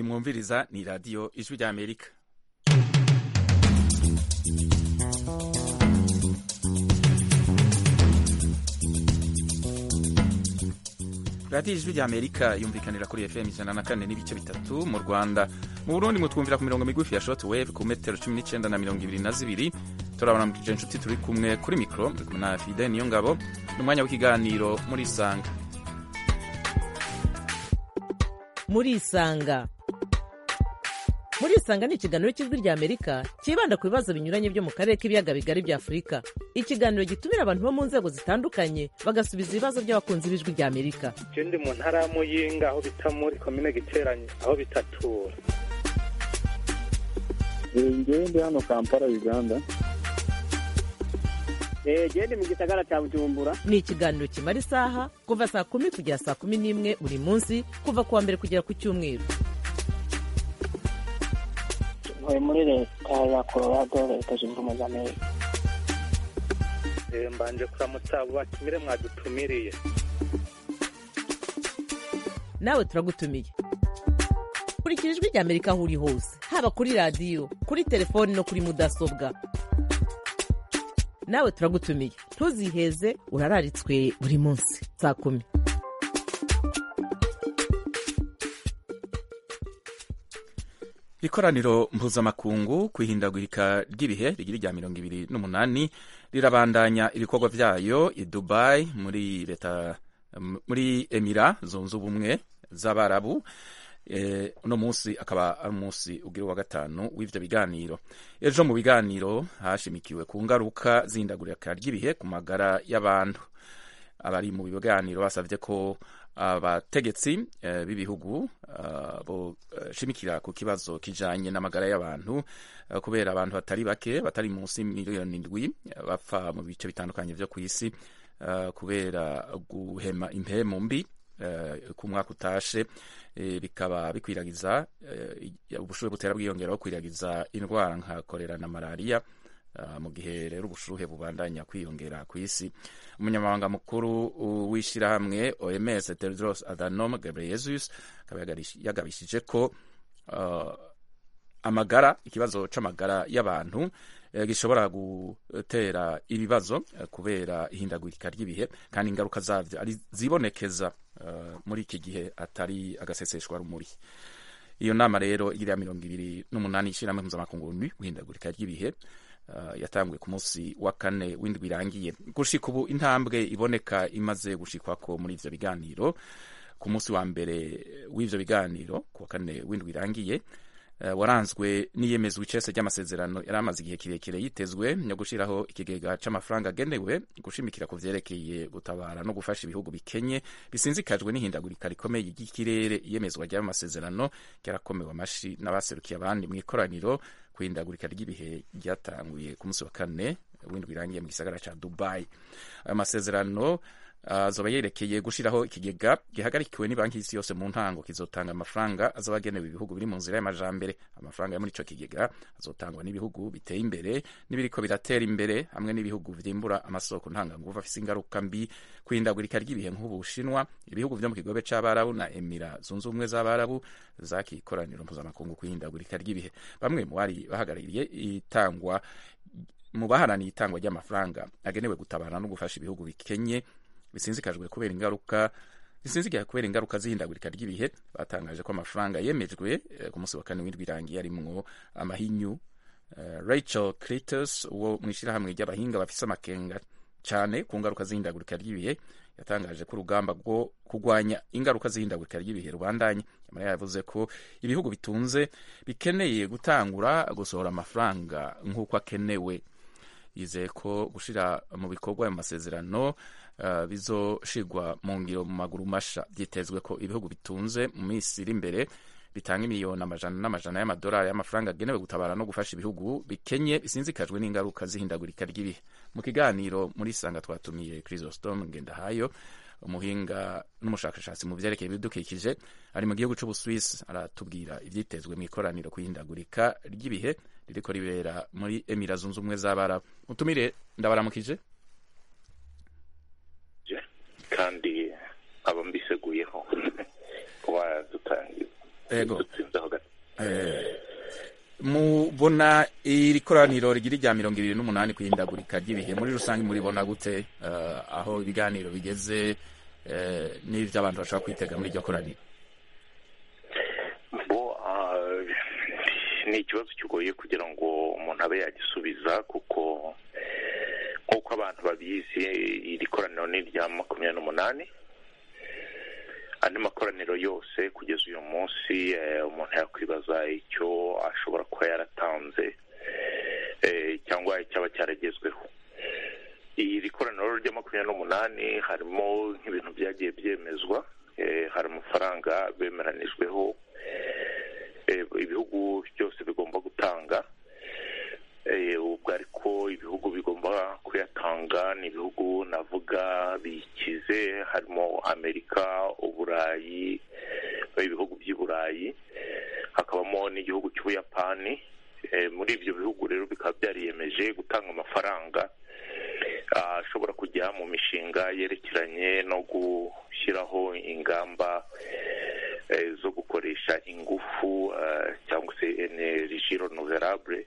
mwumviriza ni radiyo ijwi ry'amerika radiyo ijwi ry'amerika yumvikanira kuri fm ijana na kane n'ibice bitatu mu rwanda mu burundi mutwumvira ku mirongo migufi ya shoti wevu ku metero cumi n'icyenda na mirongo ibiri na zibiri turabaramukije inshuti turi kumwe kuri mikoro turi kumwe na fide niyo ngabo ni umwanya w'ikiganiro muri isanga muri isanga muri isanga ni ikiganiro cy'ijwi ry'amerika cyibanda ku bibazo binyuranye byo mu karere k'ibiyaga bigari bya afurika ikiganiro gitumira abantu bo mu nzego zitandukanye bagasubiza ibibazo by'abakunzi b'ijwi ry'amerika ndi mu ntara ya muyinga aho bita muri komine giteranye aho bitatura ngewe ndi hano kampala uganda gende mu gisagara cya bujumbura ni ikiganiro kimara isaha kuva saa kumi kugera saa kumi n'imwe buri munsi kuva ku wa mbere kugera ku cyumweru ntuye muri leta ya colorado leta zunze ubumwe za amerika mbanje kuramutsa abo batumire mwadutumiriye nawe turagutumiye kurikira ijwi ry'amerika aho uri hose haba kuri radiyo kuri telefoni no kuri mudasobwa nawe turagutumiye ntuziheze urararitswe buri munsi saa kumi ikoraniro mpuzamakungu ku ihindagurika ry'ibihe rigira rya mirongo ibiri n'umunani rirabandanya ibikorwa byayo i dubayi muri leta muri emira zunze ubumwe z'abarabu uno munsi akaba ari umunsi ugira uwa gatanu w'ibyo biganiro ejo mu biganiro hashimikiwe ku ngaruka z'indagurika ry'ibihe ku magara y'abantu abari mu biganiro basabye ko abategetsi b'ibihugu boshimikira ku kibazo kijanye n'amagara y'abantu kubera abantu batari bake batari munsi miliyoni indwi bapfa mu bice bitandukanye byo ku isi kubera guhema impemu mbi ku mwaka utashe bikaba bikwiragiza ubushuhe butera bwiyongeraho kwiragiza indwara nka korera na malariya mu gihe rero ubushuhe bubandanya kwiyongera ku isi umunyamabanga mukuru w'ishyirahamwe oms tedros adhanom ghebreyesus akaba yagabishije ko amagara ikibazo c'amagara y'abantu gishobora gutera ibibazo kubera ihindagurika ry'ibihe kandi ingaruka zabyo ari zibonekeza muri iki gihe atari agaseseshwa rumuri iyo nama rero igira mirongo ibiri n'umunani ishyirahamwe mpuzamakungu guhindagurika ry'ibihe yatanguye ku munsi wa kane w'indwi irangiye gushika ubu intambwe iboneka imaze gushikwako muri ibyo biganiro ku munsi wa mbere w'ibyo biganiro ku wa kane w'indwi irangiye waranzwe n'iyemezwa icese ry'amasezerano yari amaze igihe kirekire yitezwe yo gushyiraho ikigega cy'amafaranga agenewe gushimikira ku byerekeye gutabara no gufasha ibihugu bikenye bisinzikajwe n'ihindagurika rikomeye ry'ikirere iyemezwa ry'ayo masezerano ryarakomewe amashi n'abaserukiye abandi mu ikoraniro ku ihindagurika ry'ibihe ryatanguye ku munsi wa kane w'indwi irangiye mu gisagara cya dubayi ayo masezerano azoba yerekeye gushyiraho ikigega gihagarikiwe ni banki y'isi yose mu ntango kizotanga amafaranga azaba agenewe ibihugu biri mu nzira y'amajambere amafaranga yo muri ico kigega azotangwa n'ibihugu biteye imbere n'ibiriko biratera imbere hamwe n'ibihugu vyimbura amasoko ntanganguvu afise ingaruka mbi kwihindagurika ry'ibihe nk'ubushinwa ibihugu vyo mu kigobe c'abarabu na emira zunze ubumwe z'abarabu zakikoraniro mpuzamakungu kwihindagurika ry'ibihe bamwe mu bari bahagarariye itangwa mu baharaniye itangwa ry'amafaranga agenewe gutabara no gufasha ibihugu bikenye bisinzikajwe kubera ingaruka bisinzikaye kubera ingaruka z'ihindagurika ry'ibihe batangaje ko amafaranga yemejwe ku munsi wa kane w'indwi irangiye arimwo amahinyu Rachel Critters wo mu ishyirahamwe ry'abahinga bafise amakenga cyane ku ngaruka z'ihindagurika ry'ibihe yatangaje ko urugamba rwo kurwanya ingaruka z'ihindagurika ry'ibihe rubandanye nyamara yavuze ko ibihugu bitunze bikeneye gutangura gusohora amafaranga nk'uko akenewe yizeye ko gushyira mu bikorwa ayo masezerano bizoshigwa mu ngiro mu maguru masha byitezwe ko ibihugu bitunze mu minsi iri imbere bitanga imiliyoni amajana n'amajana y'amadolari y'amafaranga agenewe gutabara no gufasha ibihugu bikenye bisinzikajwe n'ingaruka z'ihindagurika ry'ibihe mu kiganiro muri sanga twatumiye chrysostom ngendahayo umuhinga n'umushakashatsi mu byerekeye ibidukikije ari mu gihugu cy'ubusuwisi aratubwira ibyitezwe mu ikoraniro ku ihindagurika ry'ibihe ririko ribera muri emira zunze ubumwe z'abarabu utumire ndabaramukije kandi aba mbiseguyeho kuba yadutangiza Ego. dusinzaho gato Eh, mubona iri koraniro rigira irya mirongo ibiri n'umunani ku ihindagurika ry'ibihe muri rusange muribona gute eh, aho ibiganiro bigeze eh, n'ibyo abantu bashobora kwitega muri iryo koraniro bo ah, ni ikibazo kigoye kugira ngo umuntu abe yagisubiza kuko nk'uko abantu babizi iri koraniro ni irya makumyabiri n'umunani andi makoraniro yose kugeza uyu munsi eh, umuntu yakwibaza icyo ashobora kuba yaratanze eh, cyangwa icyaba cyaragezweho iri koraniro rya makumyabiri n'umunani harimo nk'ibintu byagiye byemezwa eh, hari amafaranga bemeranijweho eh, ibihugu byose bigomba gutanga Eh, ubwo ariko ibihugu bigomba kuyatanga ni ibihugu navuga bikize harimo amerika uburayi ibihugu by'i burayi hakabamo n'igihugu cy'ubuyapani Eh, muri ibyo bihugu rero bikaba byariyemeje gutanga amafaranga ah, ashobora kujya mu mishinga yerekeranye no gushyiraho ingamba eh, zo gukoresha ingufu ah, cyangwa se energy renouvelable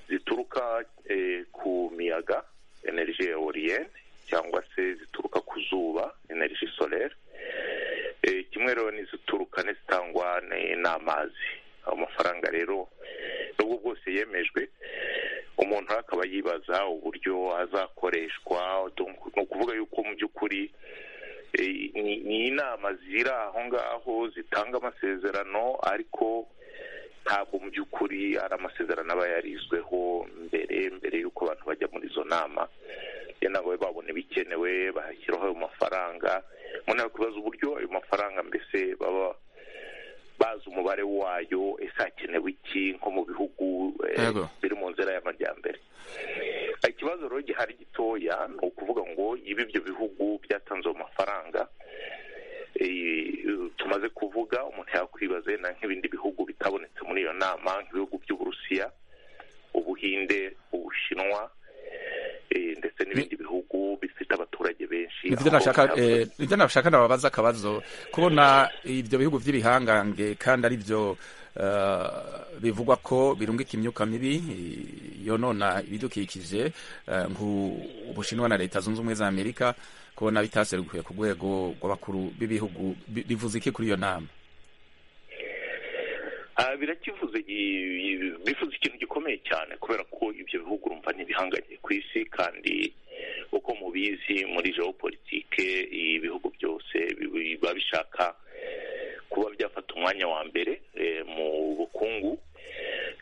zituruka eh, ku miyaga energy eolienne cyangwa se zituruka ku zuba energy solaire Eh, kimwe rero n'izituruka n'izitangwa ni- n'amazi amafaranga rero nubwo bwose yemejwe umuntu rero akaba yibaza uburyo azakoreshwa ni ukuvuga yuko mu by'ukuri eh, ni ni inama ziri aho ngaho zitanga amasezerano ariko ntabwo mu by'ukuri ari amasezerano aba yarizweho mbere mbere y'uko abantu bajya muri izo nama iyo nabo babona ibikenewe bahashyiraho ayo mafaranga umuntu yakubaza uburyo ayo mafaranga mbese baba bazi umubare wayo ese hakenewe iki nko mu bihugu eh, Yego. biri mu nzira y'amajyambere ikibazo rero gihari gitoya ni ukuvuga ngo ibi ibyo bihugu byatanze ayo mafaranga eh, tumaze kuvuga umuntu yakwibaza na nk'ibindi bihugu bitabonetse muri iyo nama nk'ibihugu by'uburusiya ubuhinde ubushinwa eh, ndetse n'ibindi bihugu bifite abaturage benshi ibyo aho nashaka byavuze- eh, ibyo nashaka nababaza akabazo kubona ibyo bihugu by'ibihangange kandi ari byo eh, bivugwa ko birungika imyuka mibi eh, yonona ibidukikije eh, nk'ubushinwa na leta zunze ubumwe za amerika kubona bitaserukuye ku rwego rw'abakuru b'ibihugu bi- bivuze iki kuri iyo nama Ah, birakivuze i- i- bivuze ikintu gikomeye cyane kubera ko ibyo bihugu urumva ntibihanganye ku isi kandi uko mubizi muri geopolitike ibihugu byose biba biba bishaka kuba byafata umwanya wa mbere eh, mu bukungu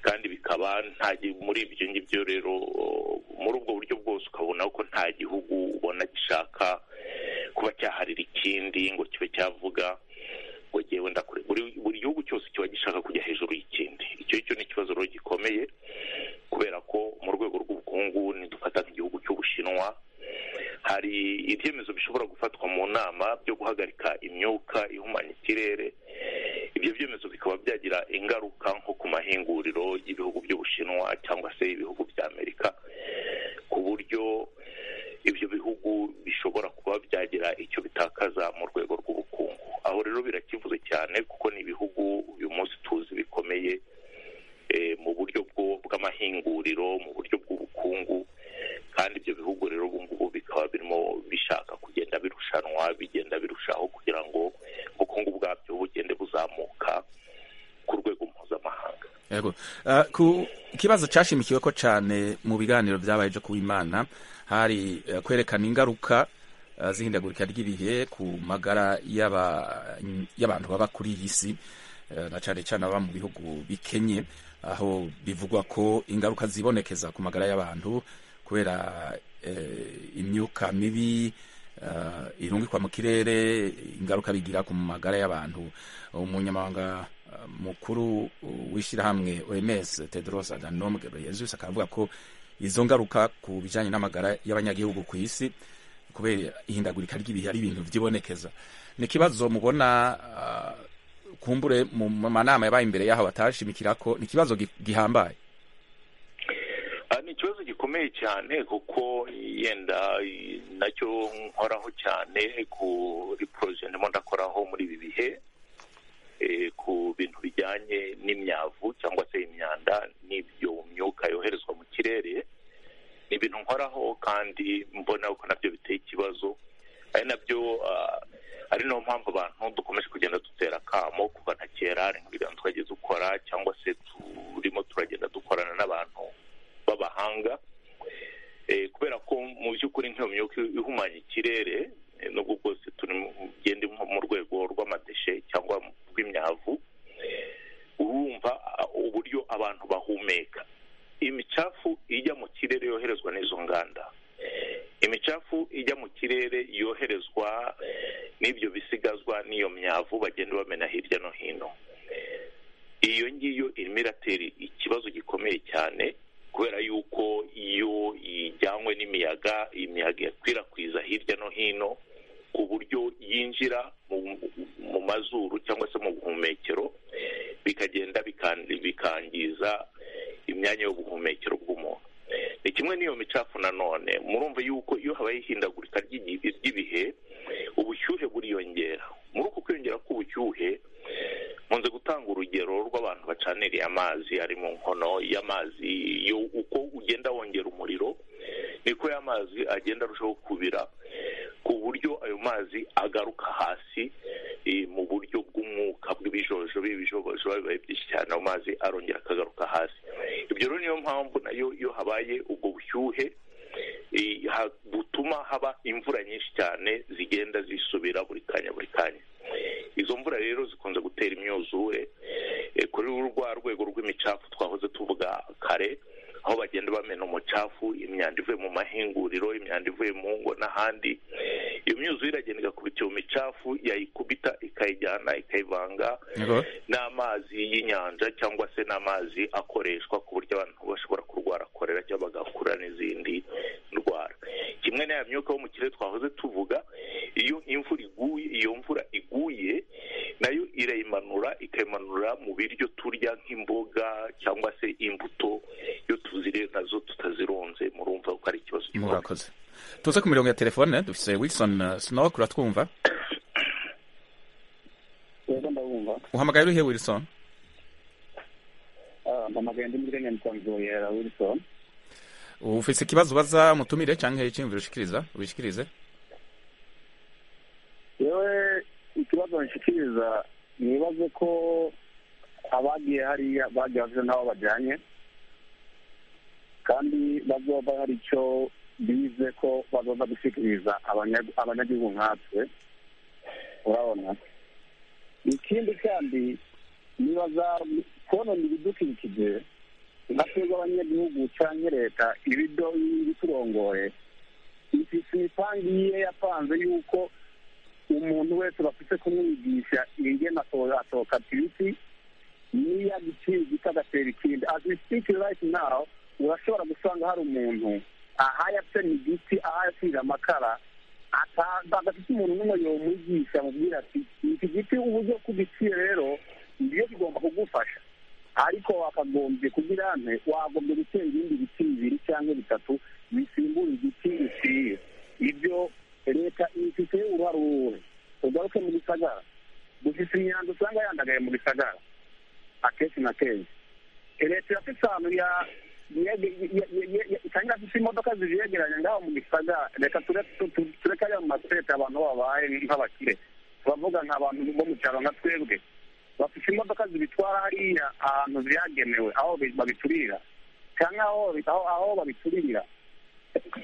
kandi bikaba nta gi- muri ibyo ngibyo rero muri ubwo buryo bwose ukabona ko nta gihugu ubona gishaka kuba cyaharira ikindi ngo kibe cyavuga ngo ngewe ndakure buri buri gihugu cyose kiba gishaka kujya hejuru y'ikindi icyo cyo ni ikibazo rero gikomeye kubera ko mu rwego rw'ubukungu nidufata nk'igihugu cy'ubushinwa hari ibyemezo bishobora gufatwa mu nama byo guhagarika imyuka ihumanya ikirere ibyo byemezo bikaba byagira ingaruka nko ku mahinguriro y'ibihugu by'ubushinwa cyangwa se ibihugu bya amerika ku buryo ibyo bihugu bishobora kuba byagira icyo bitakaza mu rwego rw'ubukungu aho rero birakivuze cyane kuko ni ibihugu uyu munsi tuzi bikomeye eh, mu buryo bwo- bw'amahinguriro mu buryo bw'ubukungu kandi ibyo bihugu rero ubu ngubu bikaba birimo bishaka kugenda birushanwa bigenda birushaho kugira ngo ubukungu bwabyo bugende buzamuka ku rwego mpuzamahanga Yego. Eh, ku kibazo cyashimikiwe ko cyane mu biganiro byabaye byo kuwimana hari eh, kwerekana ingaruka eh, z'ihindagurika ry'ibihe ku magara y'aba- y'abantu baba kuri iyi si eh, na cyane cyane ababa mu bihugu bikenye aho bivugwa ko ingaruka zibonekeza ku magara y'abantu kubera eh, imyuka mibi eh, irungikwa mu kirere ingaruka bigira ku magara y'abantu umunyamabanga eh, mukuru uh, w'ishyirahamwe oms tedros adhanom ghebreyesus akaba avuga ko izo ngaruka ku bijyanye n'amagara y'abanyagihugu ku isi kubera ihindagurika ry'ibihe ari ibintu byibonekeza ni ikibazo mubona ah, kumbure mu manama yabaye imbere y'aho batashimikira ko ni ikibazo gi- gihambaye Ah, ni ikibazo gikomeye cyane kuko yenda i- nacyo nkoraho cyane kuri poroje ndimo ndakoraho muri ibi bihe eh, ku bintu bijyanye n'imyavu cyangwa se imyanda n'ibyo myuka yoherezwa mu kirere ni ibintu nkoraho kandi mbona ko nabyo biteye ikibazo ari nabyo ah, ari nayo mpamvu abantu dukomeje kugenda dutera akamo kuva na kera hari ibiganza twagiye dukora cyangwa se turimo turagenda dukorana n'abantu b'abahanga Eh, kubera ko mu by'ukuri nk'iyo myuka ihumanya ikirere eh, nubwo bwose turi mu- ugenda nko mu rwego rw'amadeshe cyangwa mu- rw'imyavu urumva ah, uburyo abantu bahumeka imicafu ijya mu kirere yoherezwa n'izo nganda imicafu ijya mu kirere yoherezwa n'ibyo bisigazwa n'iyo myavu bagenda bamena hirya no hino iyo ngiyo irimo iratera ikibazo gikomeye cyane kubera yuko iyo ijyanywe n'imiyaga imiyaga ikwirakwiza hirya no hino ku buryo yinjira mu, mu mazuru cyangwa se mu buhumekero bikagenda bikan- bikangiza imyanya y'ubuhumekero bw'umuntu ni kimwe n'iyo micafu nanone murumva yuko iyo habaye ihindagurika ry'igihe ry'ibihe ubushyuhe buriyongera muri uku kwiyongera k'ubushyuhe nkunze gutanga urugero rw'abantu bacaniriye amazi ari mu nkono y'amazi yo uko ugenda wongera umuriro niko y'amazi agenda arushaho kubira ku buryo ayo mazi agaruka hasi eh, mu buryo bw'umwuka bw'ibijojoba ibijojoba bibaye byinshi cyane ayo mazi arongera akagaruka hasi ibyo rero niyo mpamvu nayo iyo habaye ubwo bushyuhe eh, ha- butuma haba imvura nyinshi cyane zigenda zisubira buri kanya buri kanya izo mvura rero zikunze gutera imyuzure eh, kuri rwa rwego rw'imicafu twahoze tuvuga kare aho bagenda bamena umucafu imyanda ivuye mu mahinguriro imyanda ivuye mu ngo n'ahandi iyo myuzure iragenda igakubita iyo micafu yayikubita ikayijyana ikayivanga Yego. n'amazi y'inyanja cyangwa se n'amazi akoreshwa ku buryo abantu bashobora kurwara korera cyangwa bagakura n'izindi ndwara kimwe na ya myuka yo mu kirere twahoze tuvuga iyo imvura iguye iyo mvura iguye nayo irayimanura ikayimanura mu biryo turya nk'imboga cyangwa se imbuto iyo tuziriye nazo tutazirunze murumva ko ari ikibazo gikomeye murakoze tuze ku mirongo ya telefone dufite wilson eh, snow uratwumva rero ndabumva uhamagaye urihe wilson Ah, mpamagaye ndi muri kenya nitangirira wilson ufite ikibazo ubaza mutumire cyangwa icyiyumviro ushikiriza ubishikirize yewe ikibazo nshikiriza nibaze ko abagiye hariya bagiye bafite n'abo bajyanye kandi bazoba hari icyo bize ko bazoza gushikiriza abanya- abanyagihugu nkatwe urabona ikindi kandi nibaza konona ibidukikije ngatwebwe abanyagihugu cyangwa leta ibido ibiturongoye ifite imipangi ye yapanze yuko umuntu wese bafite kumwigisha ingena activity niyo agicika agatera ikindi as we speak right now urashobora gusanga hari umuntu ahaye atema igiti ahaye asize amakara ata- adafite umuntu n'umwe yomwigisha amubwira ati iki giti uburyo kugiciye rero nibyo bigomba kugufasha ariko wakagombye kugira ante wagombye gutera ibindi biti bibiri cyangwa bitatu bisimbura igiti bikwiye ibyo leta ifite uruhare uruhe ugaruke mu gisagara dufite imyanda usanga yandagaye mu gisagara akenshi na kenshi leta irafite ahantu ya yege- ye- ye- ye- ye- itangira afite imodoka zijegeranya ngaho mu gisagara reka ture- tu- tu- tureke ayo masereta abantu babaye nk'abakire turavuga nk'abantu bo mu cyaro nka twebwe bafite imodoka zibitwara hariya ahantu byagenewe aho bi- babiturira cyangwa aho aho- aho babiturira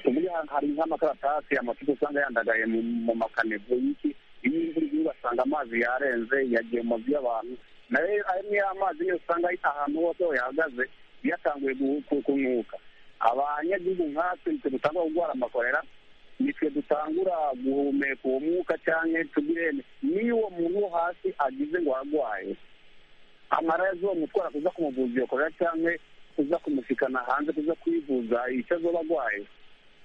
uburyo hari nk'amakaratasi amacupa usanga yandagaye mu mu makanevo y'iki iyo imvura iguye ugasanga amazi yarenze yagiye mu mazu y'abantu nayo ayo niyo amazi niyo usanga ahantu hose aho yahagaze yatanguye gu- ku- kunuka abanyagihugu nkatwe nitwe dutangura kurwara amakorera nitwe dutangura guhumeka uwo mwuka cyangwa tugire niyo uwo muntu wo hasi agize ngo arwaye amara azomutwara kuza kumuvuza iyo korera cyangwa kuza kumushikana hanze kuza kwivuza icyo azoba arwaye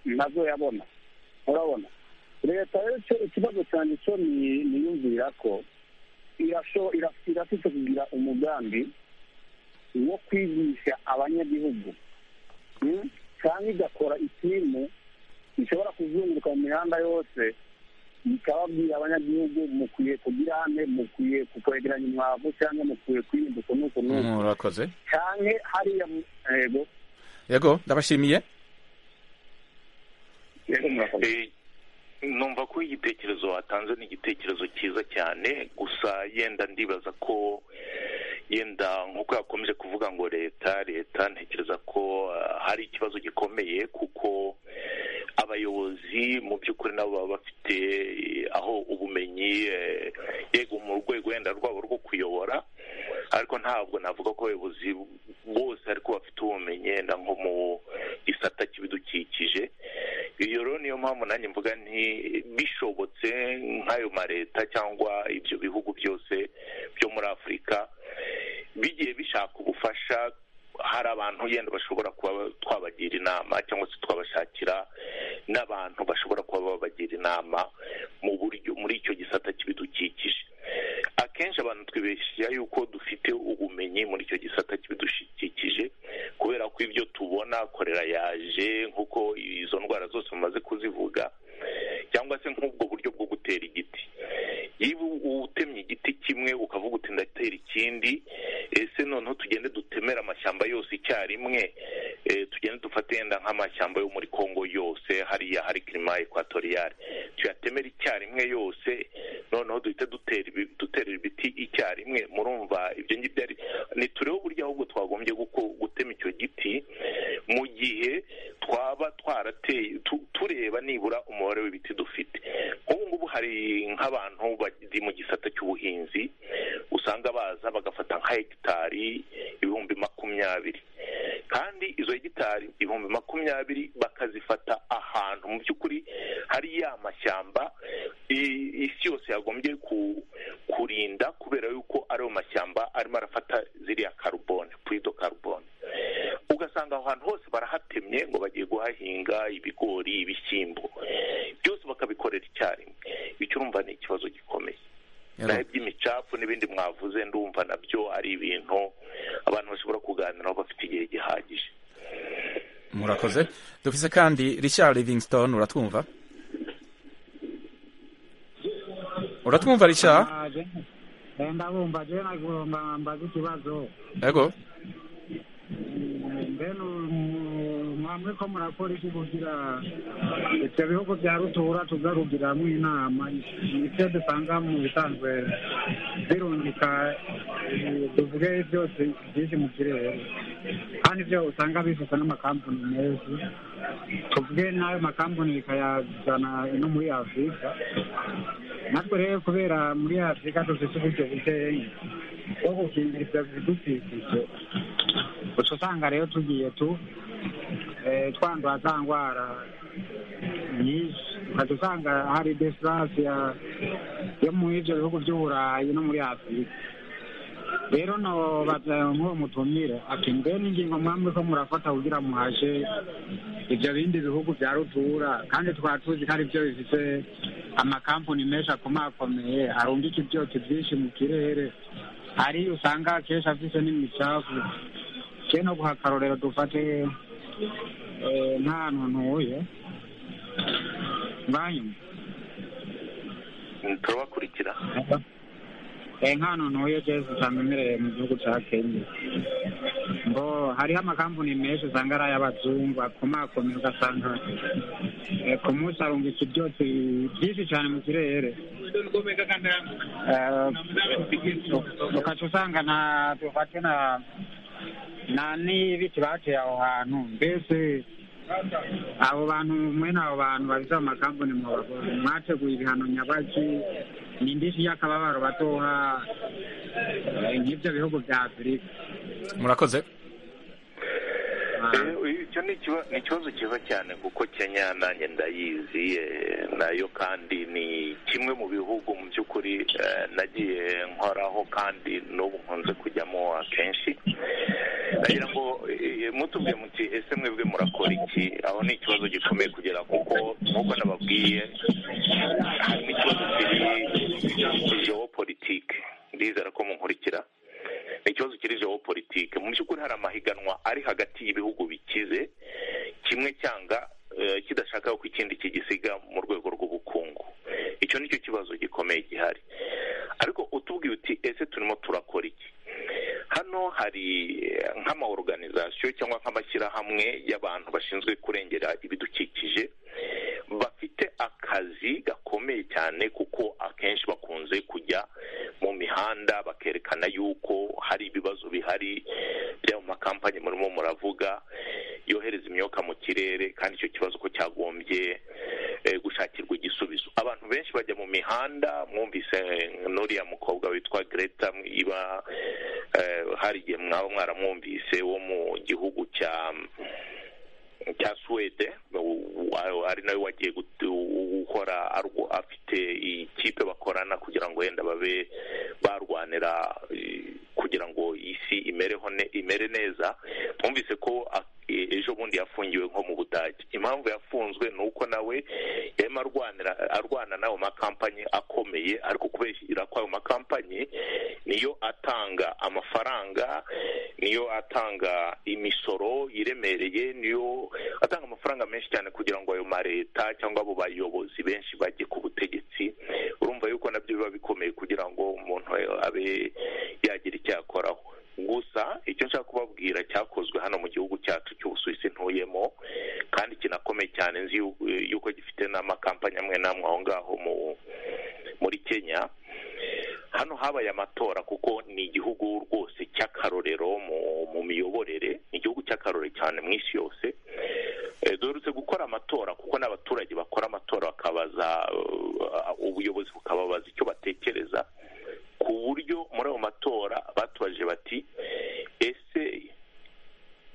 nazo yabona urabona leta rero icyo- ikibazo cyanjye cyo ni- niyumvira ko irasho- ira- irafite kugira umugambi wo kwigisha abanyagihugu Mm? cyangwa igakora ikimu gishobora kuzunguruka mu mihanda yose bikababwira abanyagihugu mukwiye kugira hane mukwiye kukwegeranya umwavu cyangwa mukwiye kwirinda uko n'uko n'uko murakoze cyane hariya mu- yego yego ndabashimiye yego murakoze Eh, numva ko igitekerezo watanze ni igitekerezo cyiza cyane gusa yenda ndibaza ko yenda nk'uko yakomeje kuvuga ngo leta leta ntekereza ko ah, hari ikibazo gikomeye kuko abayobozi mu by'ukuri nabo baba bafite eh, aho ubumenyi eh, yego mu rwego wenda rwabo rwo kuyobora ariko ntabwo navuga ko abayobozi bose ariko bafite ubumenyi yenda nko mu gisata cy'ibidukikije iyo rero niyo mpamvu nanjye mvuga nti bishobotse nk'ayo maleta cyangwa ibyo bihugu byose byo muri afurika bigiye bishaka ubufasha hari abantu yenda bashobora kuba twabagira inama cyangwa se twabashakira n'abantu bashobora kuba babagira inama mu buryo muri icyo gisata cy'ibidukikije akenshi abantu twibeshya yuko dufite ubumenyi muri icyo gisata cy'ibidukikije kubera ko ibyo tubona korera yaje nk'uko izo ndwara zose bamaze kuzivuga cyangwa se nk'ubwo buryo bwo gutera igiti niba utemye igiti kimwe ukavuga uti ndatera ikindi ese noneho tugende dutemere amashyamba yose icyarimwe eh, tugende dufate yenda nk'amashyamba yo muri kongo yose hariya hari kirima ekwatoriyale tuyatemere icyarimwe yose noneho duhite dutera ibi- duterera ibiti icyarimwe murumva ibyo ngibyo ari ni turebe buryo ahubwo twagombye guko- gutema icyo giti mu gihe twaba twarateye tu- tureba nibura umubare w'ibiti dufite nk'ubu ngubu hari nk'abantu bari mu gisata cy'ubuhinzi usanga baza bagafata nka hegitari ibihumbi makumyabiri kandi izo hegitari ibihumbi makumyabiri bakazifata ahantu mu by'ukuri hari ya mashyamba i- isi yose yagombye ku- kurinda kubera yuko ariyo mashyamba arimo arafata ziriya karubone puyido karubone ugasanga aho hantu hose barahatemye ngo bagiye guhahinga ibigori ibishyimbo byose bakabikorera icyarimwe icyo urumva ni ikibazo gikomeye naho Yego. iby'imicafu n'ibindi mwavuze ndumva nabyo ari ibintu abantu bashobora kuganiraho bafite igihe gihagije murakoze dufise kandi richard livingston uratwumva uratwumva richard ndabumva je nagomba mbaza ikibazo yego mbene mwamwe ko murakora iki kugira ivyo bihugu vya rutura tuzarugiramwo inama ivyo dusanga mu bisanzwe birungika eh, tuvuge vyose vyinshi mu kirere kandi vyo usanga bifata n'amakampani menshi tuvuge n'ayo makampani bikayazana no muri afurika natwe rero kubera muri afurika dufite uburyo bukeyi bwo gukingira ivyo bidukikije gusa usanga rero tugiye tu eh, twandura za ndwara nyinshi ukajya usanga hari desilase yo muri ibyo bihugu by'uburayi no muri afurika rero nobaza nk'uwo mutumire ati mbe n'ingingo mwamwe ko murafata kugira muhashe ibyo bindi bihugu bya rutura kandi twari tuzi ko ari byo bifite amakampani menshi akomakomeye arungika ibyotsi byinshi mu kirere hari usanga akenshi afite n'imicafu keno guha akarorero dufate eh, nk'ahantu ntuye mwanyuma Mm, turabakurikira Eh, nkano ntuye jewe usanga imereye mu gihugu ca kenya ngo hariho amakampuni menshi usanga ari ay'abazungu akomakomeye ugasanga eh, ku munsi arungika ibyotsi byinshi cane mu kirere Eh, ukaca usanga na dufate na na n'ibiti bateye aho hantu mbese abo bantu mwene abo bantu babise amakampuni mubagore mwateguye ibihano nyabaki ni indishyi y'akababaro batoha eh, nk'ibyo bihugu bya afurika murakoze Eh, icyo ni ikiba- ni ikibazo cyiza cyane kuko kenya nanjye ndayizi eh, nayo kandi ni kimwe mu bihugu mu by'ukuri eh, nagiye nkoraho kandi n'ubu nkunze kujyamo akenshi ndagira ngo eh, mutubwiye muti ese mwebwe murakora iki aho ni ikibazo gikomeye kugera kuko nk'uko nababwiye harimo ikibazo kiri geopolitike ndizera ko munkurikira ni ikibazo kiri geopolitike mu by'ukuri hari amahiganwa ari hagati y'ibihugu bikize kimwe cyanga eh, kidashaka ko ikindi kigisiga mu rwego rw'ubukungu icyo hari eh, nk'amaoruganizasiyo cyangwa nk'amashyirahamwe y'abantu bashinzwe kurengera ibidukikije bafite akazi gakomeye cyane kuko akenshi bakunze kujya mu mihanda bakerekana yuko hari ibibazo bihari bya mu makampanyi murimo muravuga yohereza imyuka mu kirere kandi icyo kibazo ko cyagombye eh, gushakirwa igisubizo abantu benshi bajya mu mihanda mwumvise eh, n'uriya mukobwa witwa Greta iba eh, hari igihe mwaba mwaramwumvise wo mu gihugu cya cya suwede wa- ari nawe wagiye gutu- gukora arwo- afite ikipe bakorana kugira ngo wenda babe barwanira eh, kugira ngo isi imereho ne- imere neza twumvise ko a- e- ejo bundi yafungiwe nko mu budage impamvu yafunzwe ni uko nawe yarimo arwanira arwana n'ayo makampanyi akomeye ariko kubera ko ayo makampanyi niyo atanga amafaranga niyo atanga imisoro iremereye niyo atanga amafaranga menshi cyane kugira ngo ayo mareta cyangwa abo bayobozi benshi bajye ku butegetsi urumva yuko nabyo biba bikomeye kugira ngo umuntu abe yagira icyo yakoraho gusa icyo nshaka kubabwira cyakozwe hano mu gihugu cyacu cy'ubusuwisi ntuyemo kandi kinakomeye cyane nzi yu- yuko gifite n'amakampani amwe n'amwe aho ngaho mu muri kenya hano habaye amatora kuko ni igihugu rwose cy'akarorero mu, mu miyoborere ni igihugu cy'akarorero cyane mu isi yose Eh, duherutse gukora amatora kuko n'abaturage bakora amatora bakabaza eh, ubuyobozi bukababaza icyo batekereza ku buryo muri ayo matora batubajije bati ese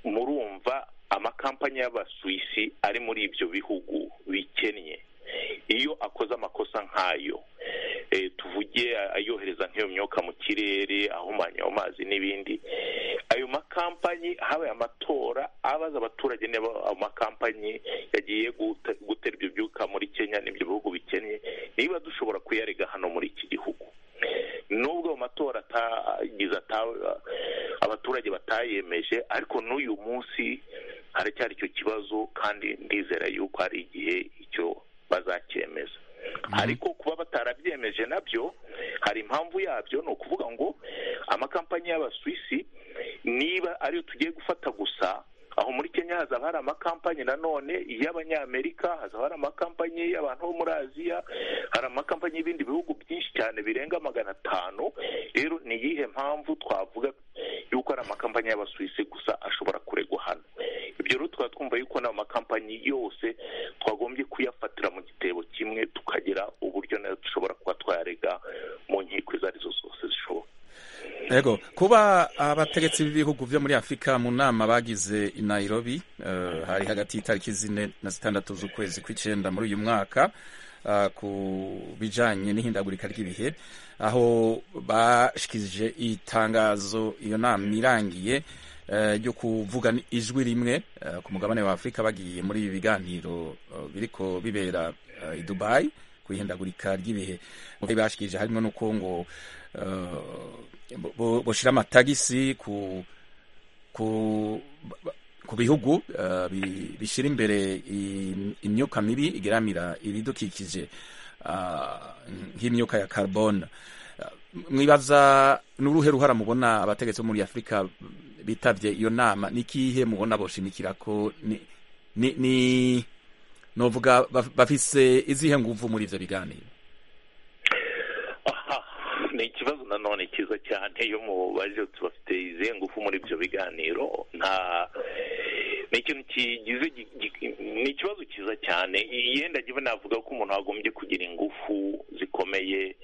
murumva amakampani y'abasuwisi ari muri ibyo bihugu bikennye iyo akoze amakosa nk'ayo eh, tuvuge a- ayohereza nk'iyo myuka mu kirere ahumanya amazi n'ibindi ayo makampanyi habaye amatora abaza abaturage niba ayo makampanyi yagiye gute- gutera ibyo byuka muri kenya n'ibyo bihugu bikennye niba dushobora kuyarega hano muri iki gihugu nubwo ayo matora atagize ata- abaturage batayemeje ariko n'uyu munsi haracyari icyo kibazo kandi ndizera yuko hari igihe icyo bazacyemeza ariko kuba batarabyemeje nabyo hari impamvu yabyo ni ukuvuga ngo amakampani y'abasuwisi niba ariyo tugiye gufata gusa aho muri kenya hazaba hari amakampani nanone y'abanyamerika hazaba hari amakampani y'abantu bo muri aziya hari amakampani y'ibindi bihugu byinshi cyane birenga magana atanu rero ni iyihe mpamvu twavuga yuko ari amakampani y'abasuwisi gusa ashobora kuregwa hano ibyo rero tukaba twumva yuko n'ayo makampani yose twagombye kuyafatira mu gitebo kimwe tukagira uburyo nayo dushobora kuba twayarega mu nkiko izo arizo zose zishoboka Ego kuba abategetsi b'ibihugu byo muri Afurika mu nama bagize i Nairobi eh, hari hagati y'itariki zine na zitandatu z'ukwezi kw'icyenda muri uyu mwaka ah, ku bijanye n'ihindagurika ry'ibihe aho bashikije itangazo iyo nama irangiye eh, ryo kuvuga ijwi rimwe eh, ku mugabane wa Afurika bagiye muri ibi biganiro eh, biriko bibera eh, i Dubai ku ihindagurika ry'ibihe bashikije harimo n'uko ngo eh, bo- bo- boshira amatagisi ku ku ku bihugu eh, bi- bishyira imbere i- imyuka mibi igeramira ibidukikije ah, nk'imyuka ya carbone Ah, mwibaza n'uruhe ruhara mubona abategetsi bo muri afurika bitavye iyo nama ni kihe mubona boshimikirako ni, ni, ni novuga baf- bafise izihe nguvu muri ivyo biganiro aha ni ikibazo nanone cyiza cyane iyo mubaje bafite izihe ngufu muri ibyo biganiro nta ni ikintu kigize gi- gi- ni ikibazo cyiza cyane yenda jyewe navuga ko umuntu agombye kugira ingufu zikomeye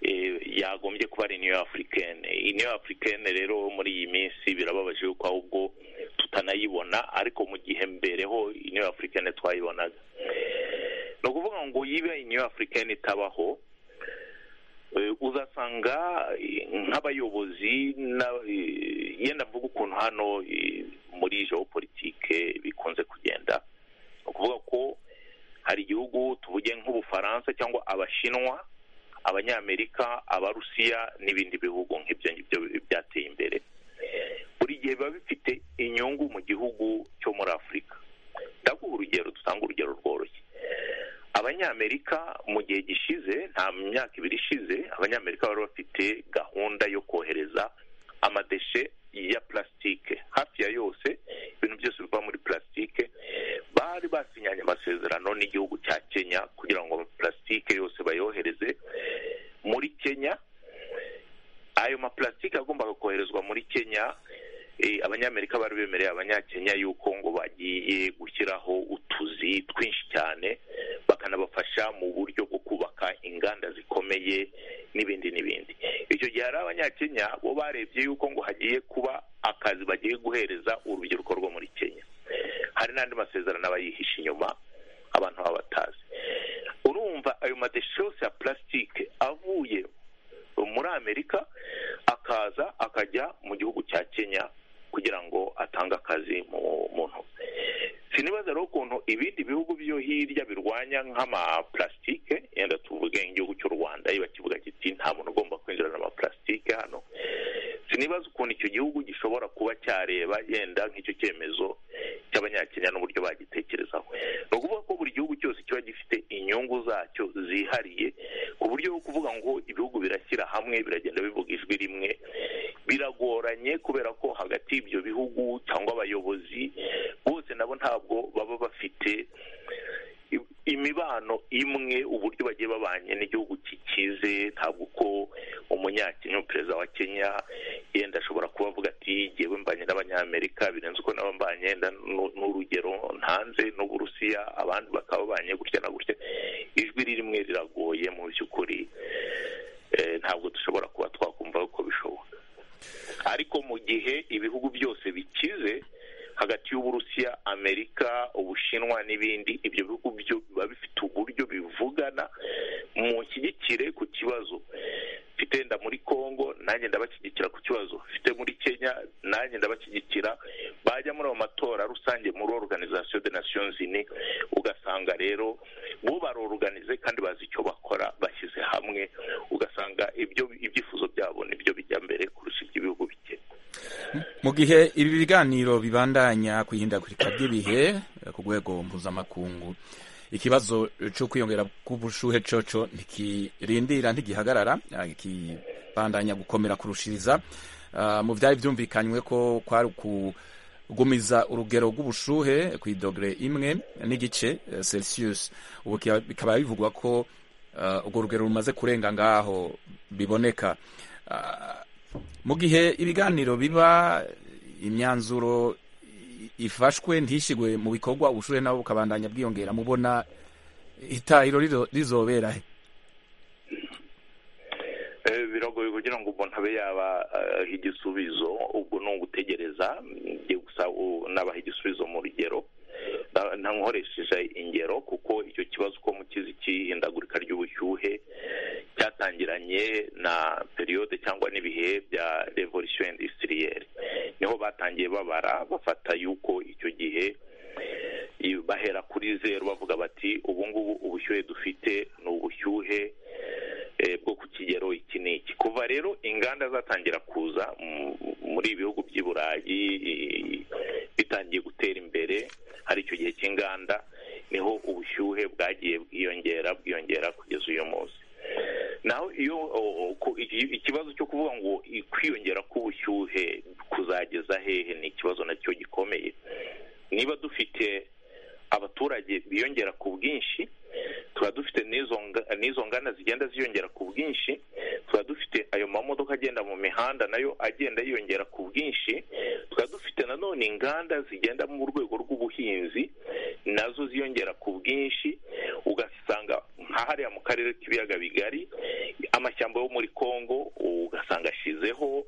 eh, yagombye kuba ari niyo afurikene niyo afurikene rero muri iyi minsi birababaje yuko ahubwo tutanayibona ariko mu gihe mbereho niyo afurikene twayibonaga ni ukuvuga ngo yiba niyo afurikene itabaho Eh, uzasanga eh, nk'abayobozi na- eh, yenda mvuga ukuntu hano eh, muri geopolitike bikunze kugenda ni ukuvuga ko hari igihugu tuvuge nk'ubufaransa cyangwa abashinwa abanyamerika abarusiya n'ibindi bihugu nk'ibyo ngibyo byateye imbere buri gihe biba bifite inyungu mu gihugu cyo muri afurika ndaguha urugero dutanga urugero rworoshye abanyamerika mu gihe gishize nta myaka ibiri ishize abanyamerika bari bafite gahunda yo kohereza amadeshe ya plastique hafi ya yose ibintu byose biva muri plastique bari basinyanye amasezerano n'igihugu cya kenya kugira ngo plastique yose bayohereze muri kenya ayo maplastique agombaga koherezwa muri kenya eh, abanyamerika bari bemereye abanyakenya yuko ngo bagiye gushyiraho utuzi twinshi cyane bakanabafasha mu buryo bwo kubaka inganda zikomeye n'ibindi n'ibindi icyo gihe hari abanyakenya bo barebye yuko ngo hagiye kuba akazi bagiye guhereza urubyiruko rwo muri kenya hari n'andi masezerano aba yihishe inyuma abantu baba batazi urumva ayo madeshose ya plastique avuye muri amerika akaza akajya mu gihugu cya kenya kugira ngo atange akazi mu muntu sinibaza rero ukuntu ibindi bihugu byo hirya birwanya nk'amaplastique yenda tuvuge nk'igihugu cy'u rwanda iyo kivuga kiti nta muntu ugomba kwinjirana amaplastique hano sinibaza ukuntu icyo gihugu gishobora kuba cyareba yenda nk'icyo cyemezo cy'abanyakenya n'uburyo bagitekerezaho ni ukuvuga ko buri gihugu cyose kiba gifite inyungu zacyo zihariye ku buryo bwo kuvuga ngo ibihugu birashyira hamwe biragenda bivuga ijwi rimwe biragoranye kubera ko hagati y'ibyo bihugu cyangwa abayobozi bose nabo ntabwo baba bafite imibano imwe uburyo bagiye babanye n'igihugu kikize ntabwo uko umunyakenya perezida wa kenya yenda ashobora kuba avuga ati yewe mbanye n'abanyamerika birenze uko nabo mbanye yenda n'urugero ntanze n'uburusiya abandi bakaba babanye gutya na gutya ijwi rimwe riragoye mu by'ukuri ntabwo dushobora kuba twakumva uko bishoboka ariko mu gihe ibihugu byose bikize hagati y'uburusiya amerika ubushinwa n'ibindi ibyo bihugu byo biba bifite uburyo bivugana mu nshyigikire ku kibazo mfite nda muri congo nanjye ndabashyigikira ku kibazo mfite muri kenya nanjye ndabashyigikira bajya muri ayo matora rusange muri organization de nations unis ugasanga rero bo baroruganize kandi bazi icyo bakora bashyize hamwe ugasanga ibyo ibyifuzo byabo nibyo bijya mbere kurusha iby'ibihugu bikennye mu gihe ibi biganiro bibandanya ku ihindagurika ry'ibihe ku rwego mpuzamakungu ikibazo cyo kwiyongera k'ubushuhe coco ntikirindira ntigihagarara kibandanya gukomera kurushiriza Ah, mu byari byumvikanywe ko kwari kugumiza urugero rw'ubushuhe ku idogere imwe n'igice eh, celsius ubu kiba- bikaba bivugwa ko ah, urwo rugero rumaze kurenga ngaho biboneka Ah, mu gihe ibiganiro biba imyanzuro i- ifashwe ntishigwe mu bikorwa ubushuhe nabo bukabandanya bwiyongera mubona itahiro rizo- rizobera he Eh, biragoye kugira ngo umuntu abe yaba eh, igisubizo ubwo ni ugutegereza njye gusa u- nabaha igisubizo mu rugero Na- na- nkoresheje ingero kuko icyo kibazo uko mukizi cy'ihindagurika ry'ubushyuhe cyatangiranye na periyode cyangwa n'ibihe bya revolisiyo indistiriyeri niho batangiye babara bafata yuko icyo gihe i- bahera kuri zeru bavuga bati ubu ngubu ubushyuhe dufite ni ubushyuhe eh, bwo ku kigero iki n'iki kuva rero inganda zatangira kuza mu- muri ibi bihugu by'i burayi i- bitangiye gutera imbere hari icyo gihe cy'inganda niho ubushyuhe bwagiye bwiyongera bwiyongera kugeza uyu munsi naho iyo o- o- ku- iki- ikibazo cyo kuvuga ngo i- kwiyongera k'ubushyuhe kuzageza hehe ni ikibazo nacyo gikomeye niba dufite abaturage biyongera ku bwinshi tuba dufite n'izo nga- n'izo nganda zigenda ziyongera ku bwinshi tuba dufite ayo mamodoka agenda mu mihanda nayo agenda yiyongera ku bwinshi tuba dufite nanone inganda zigenda mu rwego rw'ubuhinzi nazo ziyongera ku bwinshi ugasanga nka hariya mu karere k'ibiyaga bigari amashyamba yo muri congo ugasanga ashizeho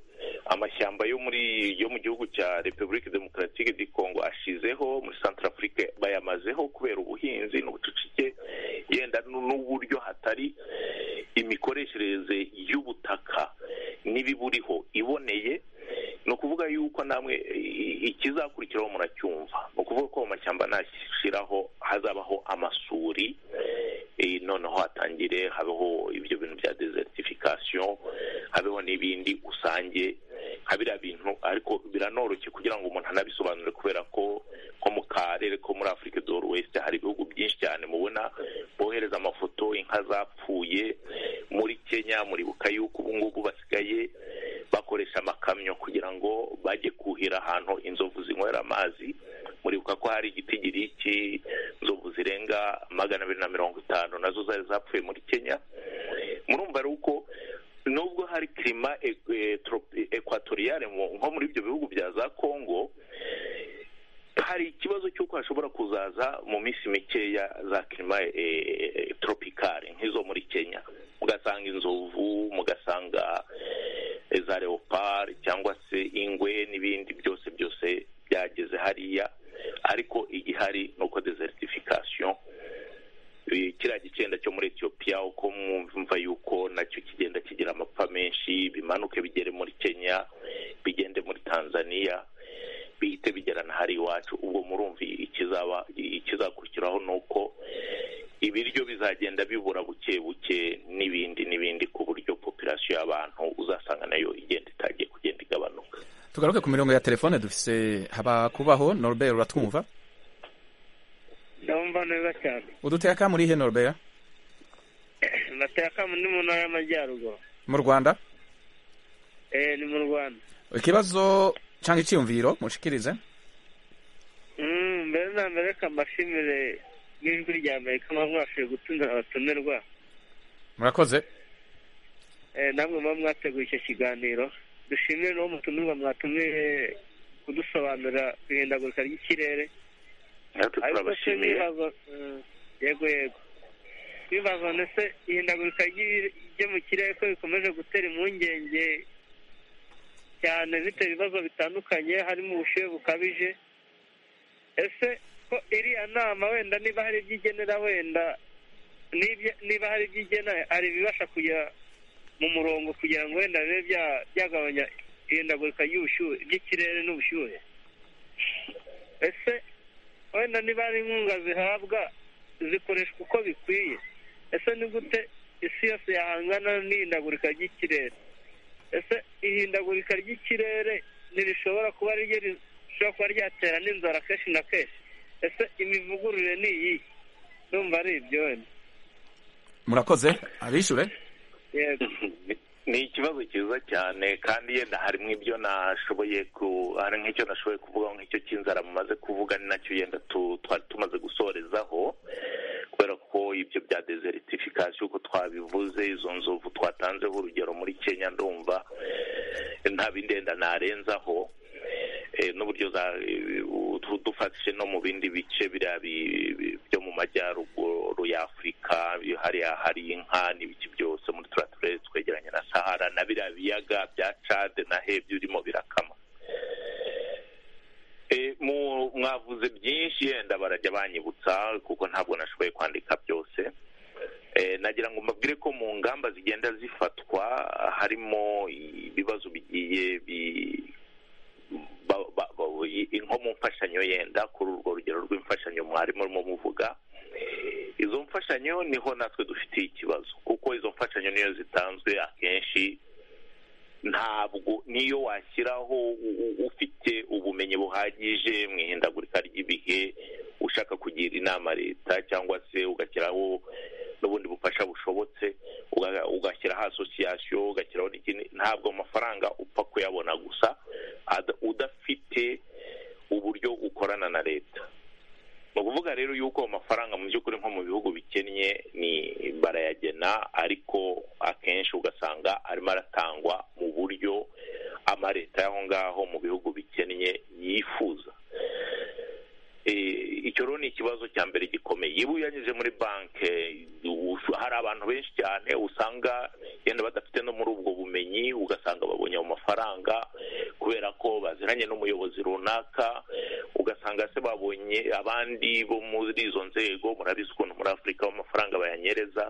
amashyamba yo muri yo mu gihugu cya repubulika demokaratike di congo ashizeho muri centre afrique bayamazeho kubera ubuhinzi n'ubucucike yenda n- n'uburyo hatari imikoreshereze y'ubutaka n'ibiburiho iboneye ni ukuvuga yuko namwe i- ikizakurikiraho muracyumva ni ukuvuga ko mu mashyamba nashyiraho hazabaho amasuri eh, noneho hatangire habeho ibyo bintu bya desertification habeho n'ibindi usange nka biriya bintu ariko biranoroshye kugira ngo umuntu anabisobanure kubera ko nko mu karere ko muri afurika do west hari ibihugu byinshi cyane mubona bohereza amafoto inka zapfuye muri kenya muribuka yuko ubu ngubu basigaye bak- bakoresha amakamyo kugira ngo bajye kuhira ahantu inzovu zinywera amazi muribuka ko hari igiti giriki inzovu zirenga magana abiri na mirongo itanu nazo zari zapfuye muri kenya murumva ari uko nubwo hari kirima ekwatoriyare nko muri ibyo bihugu bya za kongo hari ikibazo cy'uko hashobora kuzaza mu minsi mikeya za kirima toropikare nk'izo muri kenya mugasanga inzovu mugasanga za leopard cyangwa se ingwe n'ibindi byose byose byageze hariya ariko igihari ni uko desertification kiriya gicenda cyo muri etiyopiya uko mwumva yuko nacyo kigenda kigira amapfa menshi bimanuke bigere muri kenya bigende muri tanzania bihite bigera na hari iwacu ubwo murumva ikizaba ikizakurikiraho ni uko ibiryo bizagenda bibura buke buke n'ibindi n'ibindi ku buryo popirasiyo y'abantu uzasanga nayo igenda itagiye kugenda igabanuka tugaruke ku mirongo ya telefone dufise haba kubaho norbert uratwumva ndabumva neza cyane uduteye akamu urihe norbert nateye akamu ni mu ntara y'amajyaruguru mu rwanda eh ni mu rwanda ikibazo cyangwa icyiyumviro mushikirize Mm, mbere na mbere ka mbashimire n'ijwi rya amerika mwabashije gutumira abatumirwa murakoze Eh, namwe muba mwateguye icyo kiganiro dushimire n'uwo mutumirwa mwatumiye kudusobanurira ku ihindagurika ry'ikirere natwe ariko se turabashimiye n'ibibazo Mm, yego yego ibibazo ndetse ihindagurika ry'i- ryo mu kirere ko bikomeje gutera impungenge cyane bitera ibibazo bitandukanye harimo ubushyuhe bukabije ese ko iriya nama wenda niba hari ibyo igenera wenda n'ibyo- niba hari ibyo igena hari ibibasha kujya mu murongo kugira ngo wenda bibe bya- byagabanya ihindagurika ry'ubushyuhe ry'ikirere n'ubushyuhe ese wenda niba ari inkunga zihabwa zikoreshwa uko bikwiye ese ni gute isi yose yahangana n'ihindagurika ry'ikirere ese ihindagurika ry'ikirere ntirishobora kuba ari ryo rishobora kuba ryatera n'inzara kenshi na kenshi ese imivugurure ni iyihe ndumva ari ibyo wenda murakoze abishure yego ni ikibazo cyiza cyane kandi yenda harimo ibyo nashoboye ku hari nk'icyo nashoboye kuvuga nk'icyo cy'inzara mumaze kuvuga ni nacyo yenda tu- twari tumaze gusorezaho kubera ko ibyo bya desertification uko twabivuze izo nzovu twatanzeho urugero muri kenya ndumva nta bindenda narenzaho Eh, n'uburyo za eh, utu- dufatishije no mu bindi bice biriya bi- bi- byo mu majyaruguru y'afurika hariya hari inka n'ibiki byose muri turiya turere twegeranye na sahara na biriya biyaga bya cade na he birimo birakama Eh, mu- mwavuze byinshi yenda barajya banyibutsa kuko ntabwo nashoboye kwandika byose Eh, nagira ngo mbabwire ko mu ngamba zigenda zifatwa harimo ibibazo bigiye bi- ba- ba- ba- i- nko mu mfashanyo yenda kuri urwo rugero rw'imfashanyo mwari murimo muvuga izo mfashanyo niho natwe dufitiye ikibazo kuko izo mfashanyo niyo zitanzwe akenshi ntabwo niyo washyiraho u- u- ufite ubumenyi buhagije mu ihindagurika ry'ibihe ushaka kugira inama leta cyangwa se ugashyiraho n'ubundi bufasha bushobotse uga- ugashyiraho asosiyasiyo ugashyiraho n'ikindi ntabwo amafaranga upfa kuyabona gusa ad- udafite uburyo ukorana na leta ni ukuvuga rero yuko amafaranga mu by'ukuri nko mu bihugu bikennye ni barayagena ariko akenshi ugasanga arimo aratangwa mu buryo amaleta y'aho ngaho mu bihugu bikennye yifuza Eh, icyo rero ni ikibazo cya mbere gikomeye iyo uyanyuze muri banki ush- hari abantu benshi cyane usanga yenda badafite no muri ubwo bumenyi ugasanga babonye ayo mafaranga kubera ko baziranye n'umuyobozi runaka ugasanga se babonye abandi bo muri izo nzego murabizi ukuntu muri afurika amafaranga bayanyereza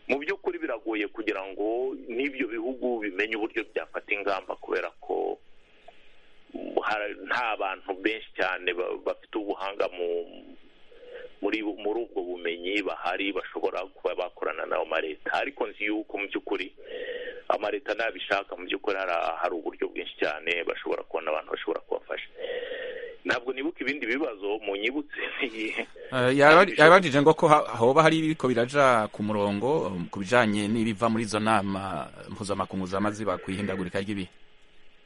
mu by'ukuri biragoye kugira ngo n'ibyo bihugu bimenye uburyo byafata ingamba kubera ko hari- nta bantu benshi cyane ba- bafite ubuhanga mu muri muri ubwo bumenyi bahari bashobora kuba bakorana n'ayo maleta ariko nzi yuko mu by'ukuri amaleta ntabishaka mu by'ukuri hari hari uburyo bwinshi cyane bashobora kubona abantu bashobora kubafasha ntabwo nibuka ibindi ibibazo munyibutse yabajije ngo ko ha- hoba hari ibiriko biraja ku murongo um, ku bijanye n'ibiva muri izo nama mpuzamakungu zamaziba ku ihindagurika ry'ibihe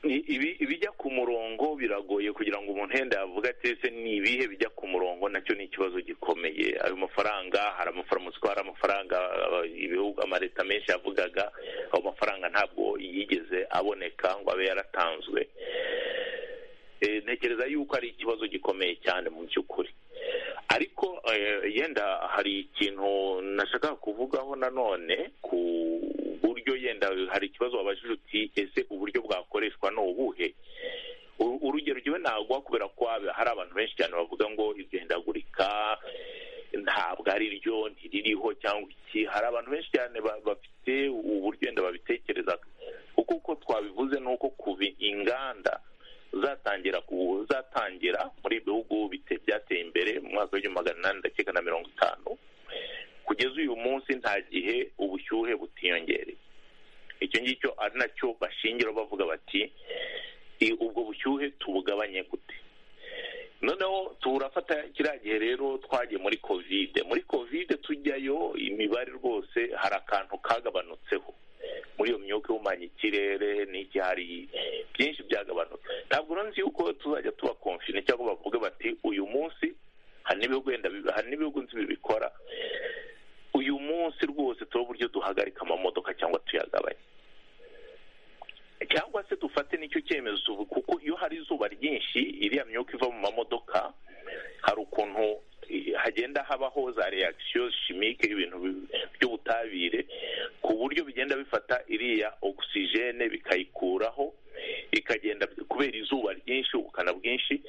I- ibi- ibijya ku murongo biragoye kugira ngo umuntu yenda yavuga ati ese ni ibihe bijya ku murongo nacyo ni ikibazo gikomeye ayo mafaranga hari amafaramutsi hari amafaranga uh, ibihugu amaleta menshi yavugaga ayo mafaranga ntabwo yigeze aboneka ngo abe yaratanzwe Eh, ntekereza yuko ari ikibazo gikomeye cyane mu by'ukuri ariko eh, yenda hari ikintu nashakaga kuvugaho nanone ku buryo yenda hari ikibazo wabajije uti ese uburyo bwakoreshwa ni ubuhe U- urugero jyewe naguha kubera ko haba- hari abantu benshi cyane bavuga ngo igendagurika ntabwo ari ryo ntiririho cyangwa iki hari abantu benshi cyane ba- bafite uburyo yenda babitekereza kuko uko twabivuze ni uko kuba inganda zatangira ku- zatangira muri ibi bihugu bite- byateye imbere mu mwaka w'igihumbi magana inani ndakeka na mirongo itanu kugeza uyu munsi nta gihe ubushyuhe butiyongereye icyo ngicyo ari nacyo bashingira bavuga bati "I- ubwo bushyuhe tubugabanye gute noneho turafata kiriya gihe rero twagiye muri kovide muri kovide tujyayo imibare rwose hari akantu kagabanutseho muri iyo myuka ihumanya ikirere n'iki hari byinshi byagabanutse ntabwo urunzi yuko tuzajya tuba konfine cyangwa bavuga bati uyu munsi hari n'ibihugu wenda bi- hari n'ibihugu nzi bibikora uyu munsi rwose tuba uburyo duhagarika amamodoka cyangwa tuyagabanye cyangwa se dufate n'icyo cyemezo tuvu- kuko iyo hari izuba ryinshi iriya myuka iva mu mamodoka hari ukuntu eh, hagenda habaho za reaction chimique ibintu bi- by'ubutabire ku buryo bigenda bifata iriya ogisijene bikayikuraho ikagenda kubera izuba ryinshi ubukana bwinshi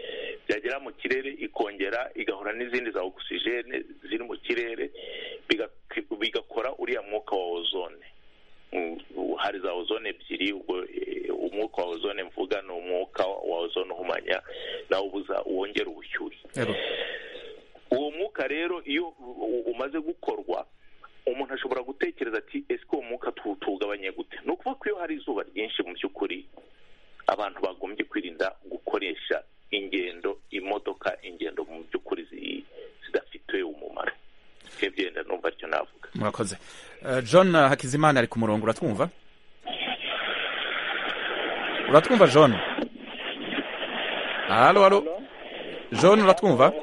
byagera mu kirere ikongera igahura n'izindi za ogisijene ziri mu kirere biga- bigakora uriya mwuka wa ozone Mm, hari za ozone ebyiri ubwo eh, umwuka wa ozone mvuga ni umwuka wa ozone uhumanya nawo ubuza wongera ubushyuhe Ego. uwo mwuka rero iyo u- u- umaze gukorwa umuntu ashobora gutekereza ati ese uwo mwuka tu- tuwugabanye gute ni ukuvuga ko iyo hari izuba ryinshi mu by'ukuri abantu bagombye kwirinda gukoresha ingendo imodoka ingendo mu by'ukuri zi- zidafite umumaro ebyo yenda numva aricyo navuga murakoze Eh, john hakizimana ari ku murongo uratwumva uratwumva john halo halo john uratwumva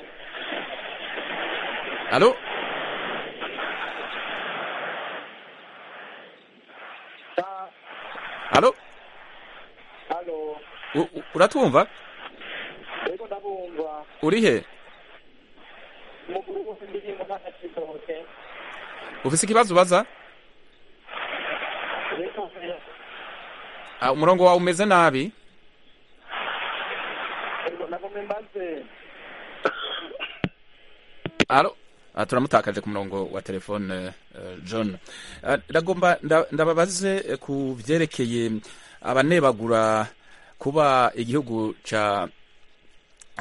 halo halo halo U- u- uratwumva rero ndabumva uri he umuguru wose ndirimbo nta na kisohoke ufise ikibazo ubaza rero Ah, umurongo wawe umeze nabi rero nagomye mbaze Alo. Ah, turamutakaje ku murongo wa telefone eh, John. Ah, Ndagomba nda- ndababaze eh, ku byerekeye abanebagura kuba igihugu ca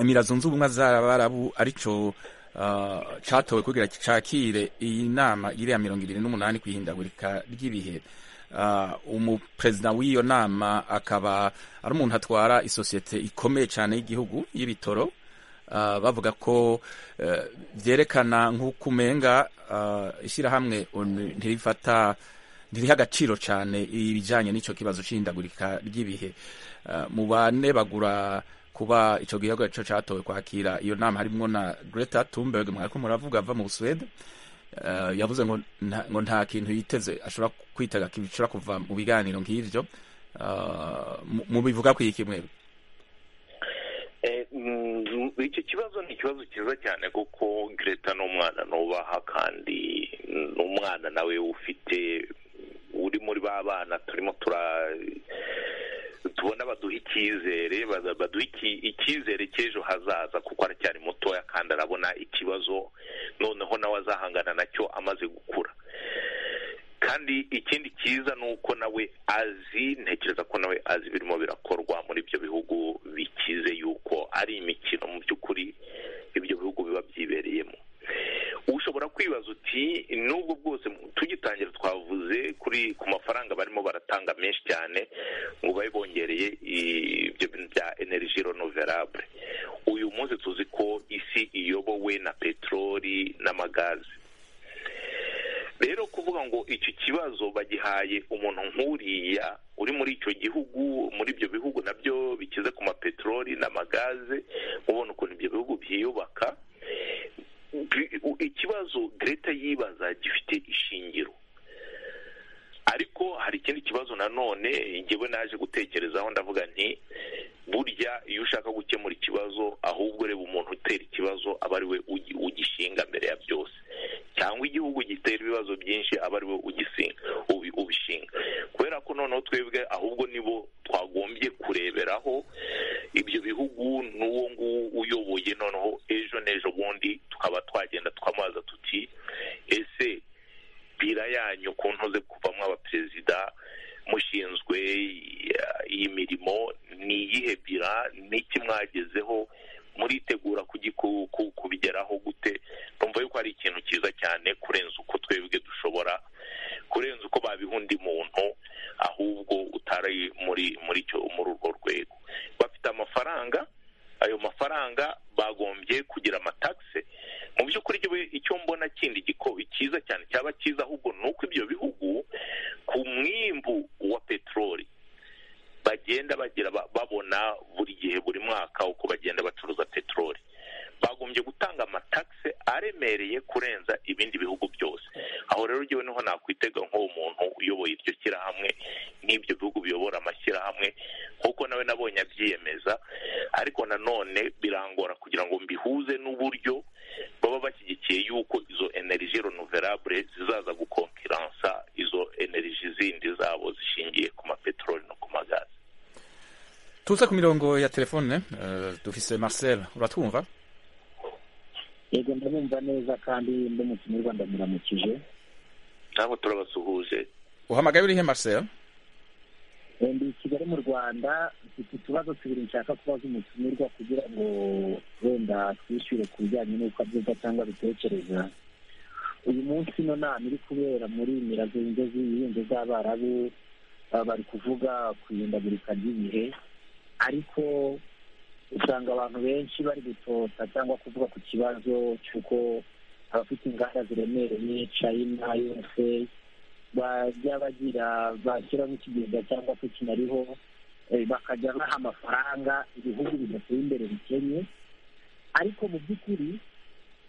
Emira zunze ubumwe z'abarabu arico ah, catowe kugira cakire iyi nama iriya mirongo ibiri n'umunani kwihindagurika ry'ibihe Ah, umuperezida w'iyo nama akaba ari umuntu atwara isosiyete ikomeye cyane y'igihugu y'ibitoro Ah, bavuga ko eh, byerekana nk'uko umenga ah, ishyirahamwe onu ntirifata ntiriha agaciro cyane ibijyanye n'icyo kibazo cy'ihindagurika ry'ibihe Ah, mu bane bagura kuba icyo gihugu cyo cyatowe kwakira iyo nama harimo na Greta Thunberg mwariko muravuga ava mu Busuwede Eh, yavuze ngo nta- ngo nta kintu yiteze ashobora kwitega kibishobora kuva mu biganiro nk'ibyo Ah, mu- mu bivuga ku iki mwebwe Eh, mm, icyo kibazo ni ikibazo cyiza cyane kuko Greta ni umwana nubaha kandi ni umwana nawe ufite uri muri ba bana turimo tura tubona baduha icyizere baza- baduha iki- icyizere cy'ejo hazaza kuko aracyari mutoya kandi arabona ikibazo noneho nawe azahangana nacyo amaze gukura kandi ikindi cyiza ni uko nawe azi ntekereza ko nawe azi birimo birakorwa muri ibyo bihugu bikize yuko ari imikino mu by'ukuri ibyo bihugu biba byibereyemo ushobora kwibaza uti n'ubwo bwose tugitangira twavuze kuri ku mafaranga barimo baratanga menshi cyane ngo babe bongereye ibyo bintu bya energy renouvelable uyu munsi tuzi ko isi iyobowe na peteroli n'amagazi rero kuvuga ngo icyo kibazo bagihaye umuntu nk'uriya uri muri icyo gihugu muri ibyo bihugu nabyo bikize ku mapeteroli n'amagaze ubona ukuntu ibyo bihugu byiyubaka ikibazo Greta yibaza gifite ishingiro ariko hari ikindi kibazo nanone ngewe naje gutekerezaho ndavuga nti burya iyo ushaka gukemura ikibazo ahubwo reba umuntu utera ikibazo aba ari we ugishinga mbere ya byose cyangwa igihugu gitera ibibazo byinshi aba ari we ubishinga kubera ko noneho twebwe ahubwo nibo twagombye kureberaho ibyo bihugu n'uwo nguwo uyoboye noneho ejo n'ejo bundi tukaba twagenda twamubaza tuti ese mupira yanyu ku ntoze kuvamo abaperezida mushinzwe iyi mirimo ni iyihe bira n'iki mwagezeho muritegura kubigeraho gute numva yuko ari ikintu cyiza cyane kurenza uko twebwe dushobora kurenza uko babiha undi muntu ahubwo utari muri muri urwo rwego bafite amafaranga ayo mafaranga bagombye kugira amatagisi mu by'ukuri icyo mbona kindi cyiza cyane cyaba cyiza ahubwo ni uko ibyo bihugu ku mwimbu wa peteroli bagenda bagira babona buri gihe buri mwaka uko bagenda bacuruza peteroli bagombye gutanga amatagisi aremereye kurenza ibindi bihugu byose aho rero ngewe niho nakwitega nk'uwo muntu uyoboye iryo shyirahamwe nk'ibyo bihugu biyobora amashyirahamwe kuko nawe nabonye abyiyemeza ariko nanone birangora kugira ngo mbihuze n'uburyo baba bashyigikiye yuko izo energy renouvelable zizaza gukonkiransa izo energy zindi zabo zishingiye ku mapeteroli no ku magazi tuze ku mirongo ya telefone dufise marcel uratwumva yego ndabumva neza kandi ndumutumirwa ndamuramukije ntabwo turabasuhuje uhamagaye urihe marcel ndi kigali mu rwanda mfite utubazo tubiri nshaka kubaza umutumirwa kugira ngo wenda twishyure ku bijyanye n'uko abyumva cyangwa abitekereza uyu munsi ino nama iri kubera muri mira zunze z'ibihinde z'abarabu bari kuvuga ku ihindagurika ry'ibihe ariko usanga abantu benshi bari gutota cyangwa kuvuga ku kibazo cy'uko abafite inganda ziremereye china yose bajya bagira bashyiramo ikigega cyangwa se kinariho bakajya baha amafaranga ibihugu bidateye imbere bikennye ariko mu by'ukuri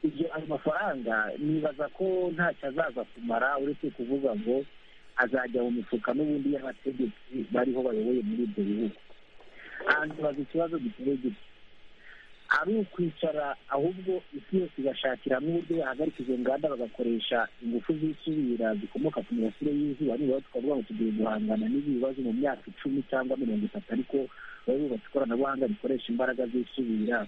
ibyo ayo mafaranga nibaza ko ntacyo azaza kumara uretse kuvuga ngo azajya mu mifuka n'ubundi y'abategetsi bariho bayoboye muri ibyo bihugu hantu ikibazo giteye gutya ari ukwicara ahubwo isi yose igashakiramo uburyo yahagarika izo nganda bagakoresha ingufu zisubira zikomoka ku mirasire y'izuba nibura tukavuga ngo tugiye guhangana n'ibi bibazo mu myaka icumi cyangwa mirongo itatu ariko bari bubatse ikoranabuhanga rikoresha imbaraga zisubira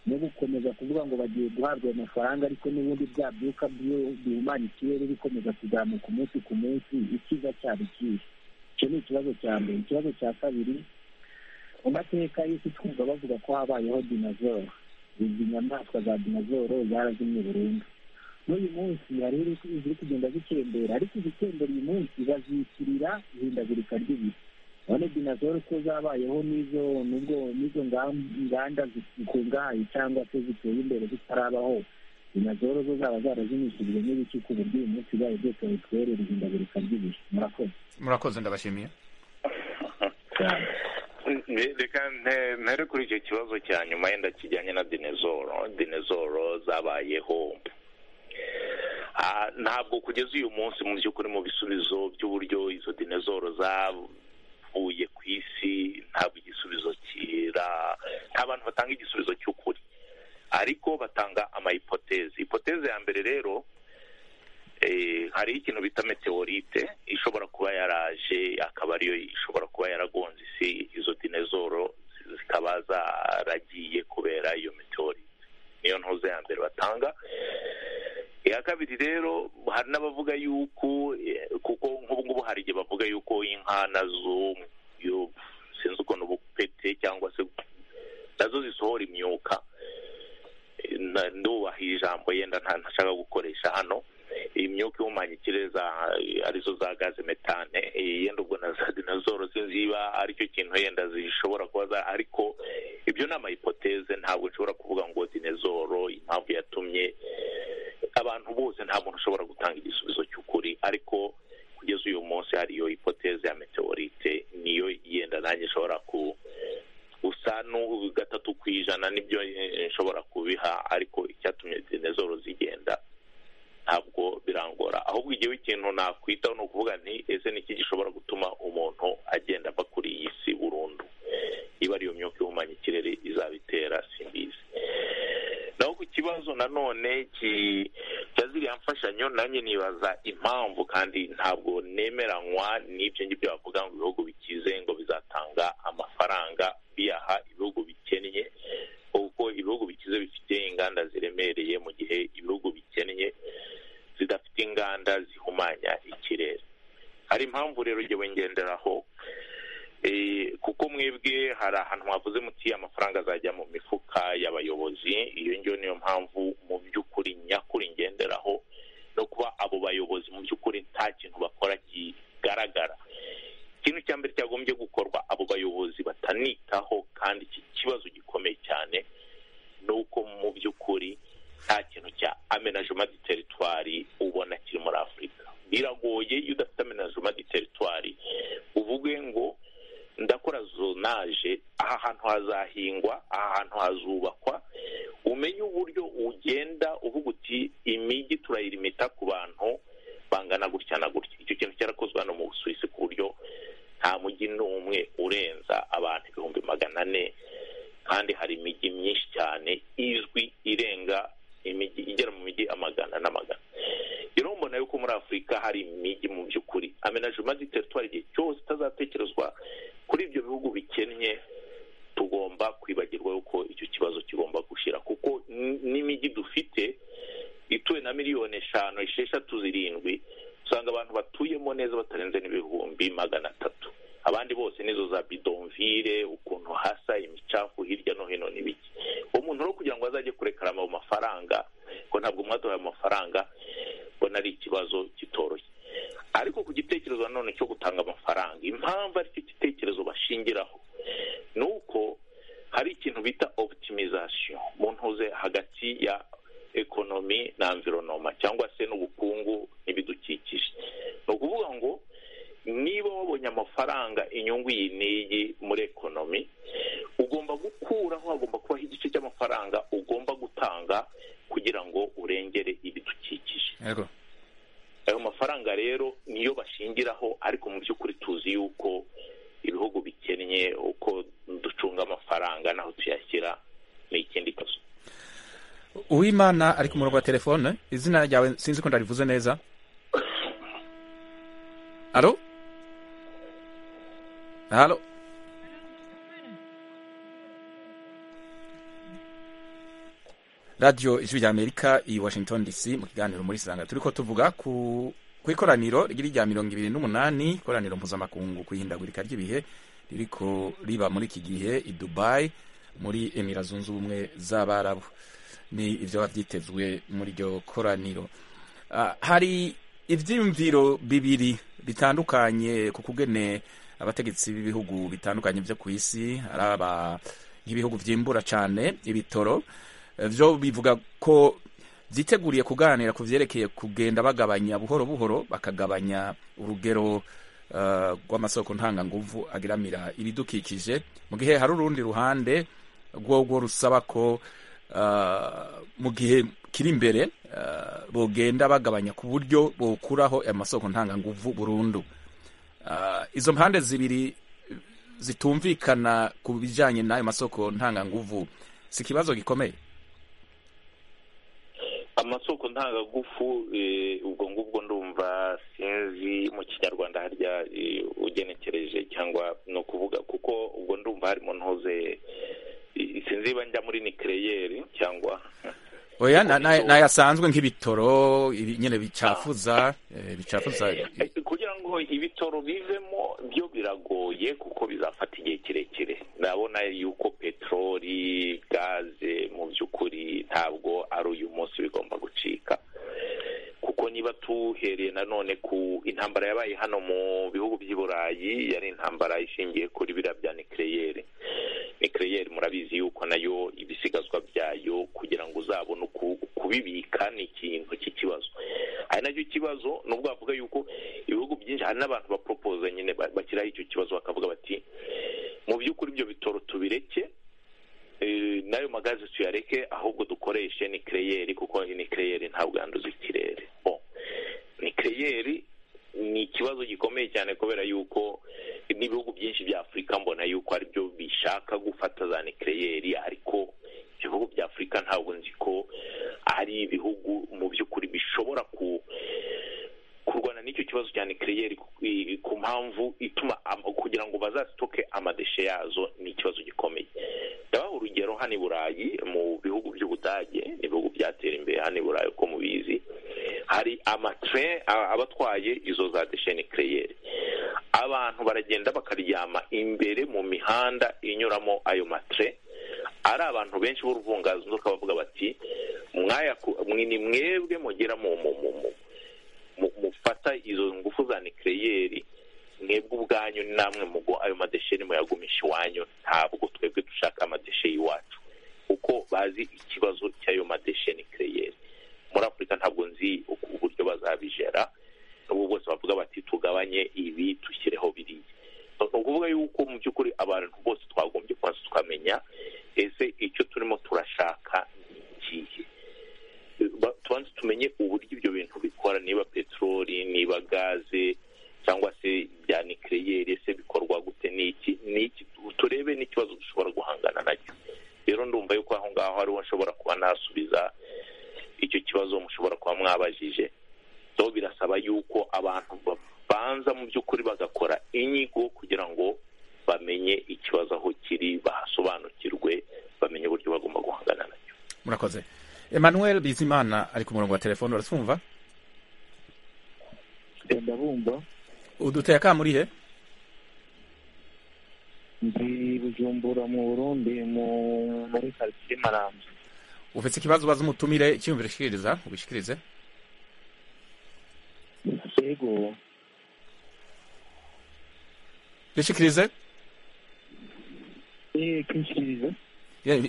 no gukomeza kuvuga ngo bagiye guhabwa ayo mafaranga ariko n'ubundi bya byuka bihumanya ikirere bikomeza kuzamuka umunsi ku munsi ikiza cyaba ikihe icyo ni ikibazo cya mbere ikibazo cya kabiri mu mateka y'isi twumva bavuga ko habayeho dinozoro izi nyamaswa za dinozoro zarazimye burundu n'uyu munsi hari ziri kugenda zitembera ariko izitembera uyu munsi bazitirira ihindagurika ry'ibihe none dinozoro ko zabayeho n'izo nubwo n'izo nganda zikungahaye cyangwa se ziteye imbere zitarabaho dinozoro zo zaba zarazimishijwe n'ibiki ku buryo uyu munsi bibaye byose bitwerera ihindagurika ry'ibihe murakoze murakoze ndabashimiye reka ntere kuri icyo kibazo cya nyuma yenda kijyanye na dinezoro dinezoro zabayeho ntabwo kugeza uyu munsi mu by'ukuri mu bisubizo by'uburyo izo dinezoro zavuye ku isi ntabwo igisubizo kira nta bantu batanga igisubizo cy'ukuri ariko batanga amayipoteze ipoteze ya mbere rero hariho ikintu bita meteorite ishobora kuba yaraje akaba ariyo ishobora kuba yaragonze isi izo dinezoro zikaba zaragiye kubera iyo meteorite niyo ntuze ya mbere batanga iya kabiri rero hari n'abavuga yuko kuko nk'ubu ngubu hari igihe bavuga yuko inka nazo sinzi ukuntu bupete cyangwa se nazo zisohora imyuka ndubahira ijambo yenda ntashaka gukoresha hano imyuka ihumanya ikirere arizo za gaze metane yenda ubwo nazoro sinzi ziba aricyo kintu yenda zishobora kuba ariko ibyo ni amayipoteze ntabwo nshobora kuvuga ngo dinezoro impamvu yatumye abantu bose nta muntu ushobora gutanga igisubizo cy'ukuri ariko kugeza uyu munsi hariyo hipoteze ya meteorite niyo yenda nanjye nshobora ku gusa gatatu ku ijana nibyo nshobora kubiha ariko icyatumye dinezoro zigenda ntabwo birangora ahubwo igihe ikintu nakwitaho ni ukuvuga nti ese niki gishobora gutuma umuntu agenda ava kuri iyi si burundu iba ariyo myuka ihumanya ikirere izabitera simbizi naho ku kibazo nanone cya ziriya mfashanyo nanjye nibaza impamvu kandi ntabwo nemeranywa n'ibyo ngibyo bavuga ngo ibihugu bikize ngo bizatanga amafaranga biyaha ibihugu bikennye kuko ibihugu bikize bifite inganda ziremereye mu gihe ibihugu bikennye zidafite inganda zihumanya ikirere hari impamvu rero jya wengenderaho kuko mwebwe hari ahantu mwavuze muti amafaranga azajya mu mifuka y'abayobozi iyo ngiyo niyo mpamvu mu by'ukuri nyakuri ngenderaho no kuba abo bayobozi mu by'ukuri nta kintu bakora kigaragara ikintu cya mbere cyagombye gukorwa abo bayobozi batanitaho kandi iki kibazo gikomeye cyane ni uko mu by'ukuri nta kintu cya amenajema di teritwari ubona kiri muri afurika biragoye iyo udafite amenajema di teritwari uvuge ngo ndakora zonaje aha hantu hazahingwa aha hantu hazubakwa umenye uburyo ugenda uvuga uti imijyi turayirimita ku bantu bangana gutya na gutya icyo kintu cyarakozwe hano mu busuwisi ku buryo nta mujyi n'umwe urenza abantu ibihumbi magana ane kandi hari imijyi myinshi cyane izwi irenga imijyi igera mu mijyi amagana n'amagana rero mbona yuko muri afurika hari imijyi mu by'ukuri amenajima di teritwari igihe cyose itazatekerezwa kuri ibyo bihugu bikennye tugomba kwibagirwa yuko icyo kibazo kigomba gushyira kuko n'imijyi dufite ituwe na miliyoni eshanu esheshatu zirindwi usanga abantu batuyemo neza batarenze n'ibihumbi magana atatu abandi bose nizo za bidonvire ukuntu hasa imicafu hirya no hino n'ibiki umuntu rero kugira ngo azajye kurekarama ayo mafaranga ngo ntabwo mwaduhaye amafaranga mbona ari ikibazo kitoroshye ariko ku gitekerezo nanone cyo gutanga amafaranga impamvu aricyo gitekerezo bashingiraho ni uko hari ikintu bita oputimizasiyo mu ntuze hagati ya ekonomi na environoma cyangwa se n'ubukungu n'ibidukikije ni ukuvuga ngo niba wabonye amafaranga inyungu iyi n'iyi muri ekonomi ugomba gukuraho hagomba kubaho igice cy'amafaranga ugomba gutanga kugira ngo urengere ibidukikije ayo mafaranga rero niyo bashingiraho ariko mu by'ukuri tuzi yuko ibihugu bikennye uko ducunga amafaranga n'aho tuyashyira ni ikindi kazi uwimana ari ku murongo wa telefone izina ryawe sinzi ko ndarivuze neza halo halo radiyo ijwi rya amerika i washington dc mu kiganiro muri sanga turi ko tuvuga ku ikoraniro riri rya mirongo ibiri n'umunani ikoraniro mpuzamakungu ku ihindagurika ry'ibihe riri ko riba muri iki gihe i dubayi muri emira zunze ubumwe z'abarabu ni ibyo byitezwe muri iryo koraniro hari ibyiyumviro bibiri bitandukanye ku kugene abategetsi b'ibihugu bitandukanye byo ku isi hari nk'ibihugu byimbura cyane ibitoro byo bivuga ko byiteguriye kuganira ku byerekeye kugenda bagabanya buhoro buhoro bakagabanya urugero rw'amasoko ntanganguvu ageramira ibidukikije mu gihe hari urundi ruhande rwo rusaba ko mu gihe kiri imbere bogenda bagabanya ku buryo bokuraho amasoko ntanganguvu burundu izo mpande zibiri zitumvikana ku bijyanye n'ayo masoko ntanganguvu si ikibazo gikomeye amasoko ntangagufu ubwo ngubwo ndumva sinzi mu kinyarwanda harya ugenekereje cyangwa ni ukuvuga kuko ubwo ndumva harimo ntuze sinzi njya muri nikereyeri cyangwa oya nayasanzwe nk'ibitoro nyine bicafuza bicafuza kugira ngo ibitoro bivemo byo biragoye kuko bizafata igihe kirekire ndabona yuko peteroli gaze mu mu by'ukuri ntabwo ari uyu munsi bigomba gucika kuko niba tuhereye nanone ku intambara yabaye hano mu bihugu by'i burayi yari intambara ishingiye kuri biriya bya nikireyeri nikireyeri murabizi yuko nayo ibisigazwa byayo kugira ngo uzabone uku kubibika ni ikintu cy'ikibazo hari nacyo kibazo nubwo bavuga yuko ibihugu byinshi hari n'abantu baporopoza nyine bashyiraho icyo kibazo bakavuga bati mu by'ukuri ibyo bitoro tubireke n'ayo magazi tuyareke ahubwo dukoreshe nikireyeri kuko nikireyeri ntabwo yanduza ikirere nikireyeri ni ikibazo gikomeye cyane kubera yuko n'ibihugu byinshi bya afurika mbona yuko aribyo bishaka gufata za nikireyeri ariko ibihugu bya afurika ntabwo nzi ko ari ibihugu mu by'ukuri bishobora ku kurwana n'icyo kibazo cya nikireyeri ku mpamvu ituma kugira ngo bazasitoke amadeshe yazo ni ikibazo gikomeye ndabaha urugero hano i burayi mu bihugu by'ubudage ibihugu byatera imbere hano i burayi uko mubizi hari amatire aba atwaye izo za deshe nikireyeri abantu baragenda bakaryama imbere mu mihanda inyuramo ayo matire ari abantu benshi b'uruvunganzoka bavuga bati ni mwebwe mugera mu mufata izo ngufu za nikireyeri mwebwe ubwanyu namwe mugo ayo madesheni muyagumisha iwanyu ntabwo twebwe dushaka amadeshe y'iwacu kuko bazi ikibazo cy'ayo madeshe nikireyeri muri afurika ntabwo nzi uburyo bazabijera n'ubwo bose bavuga bati tugabanye ibi dushyireho biriya ni ukuvuga yuko mu by'ukuri abantu bose twagombye kubanza tukamenya ese icyo turimo turashaka ni ikihe tubanze tumenye uburyo ibyo bintu bikora niba peteroli niba gaze cyangwa se bya nikireyeri se bikorwa gute n'iki n'iki turebe n'ikibazo dushobora guhangana nacyo rero ndumva yuko aho ngaho ariho nshobora kuba nasubiza icyo kibazo mushobora kuba mwabajije so birasaba yuko abantu babanza mu by'ukuri bagakora inyigo kugira ngo bamenye ikibazo aho kiri bahasobanukirwe bamenye uburyo bagomba guhangana nacyo murakoze Emmanuel bizimana ari ku murongo wa telefone uratwumva ndabumva uduteye akamurihe ndi bujumbura mu burundi muri karitsiye marambo ufite ikibazo ubaza umutumire icyiyumviro ushikiriza ubishikirize yego bishikirize eee kinshikiriza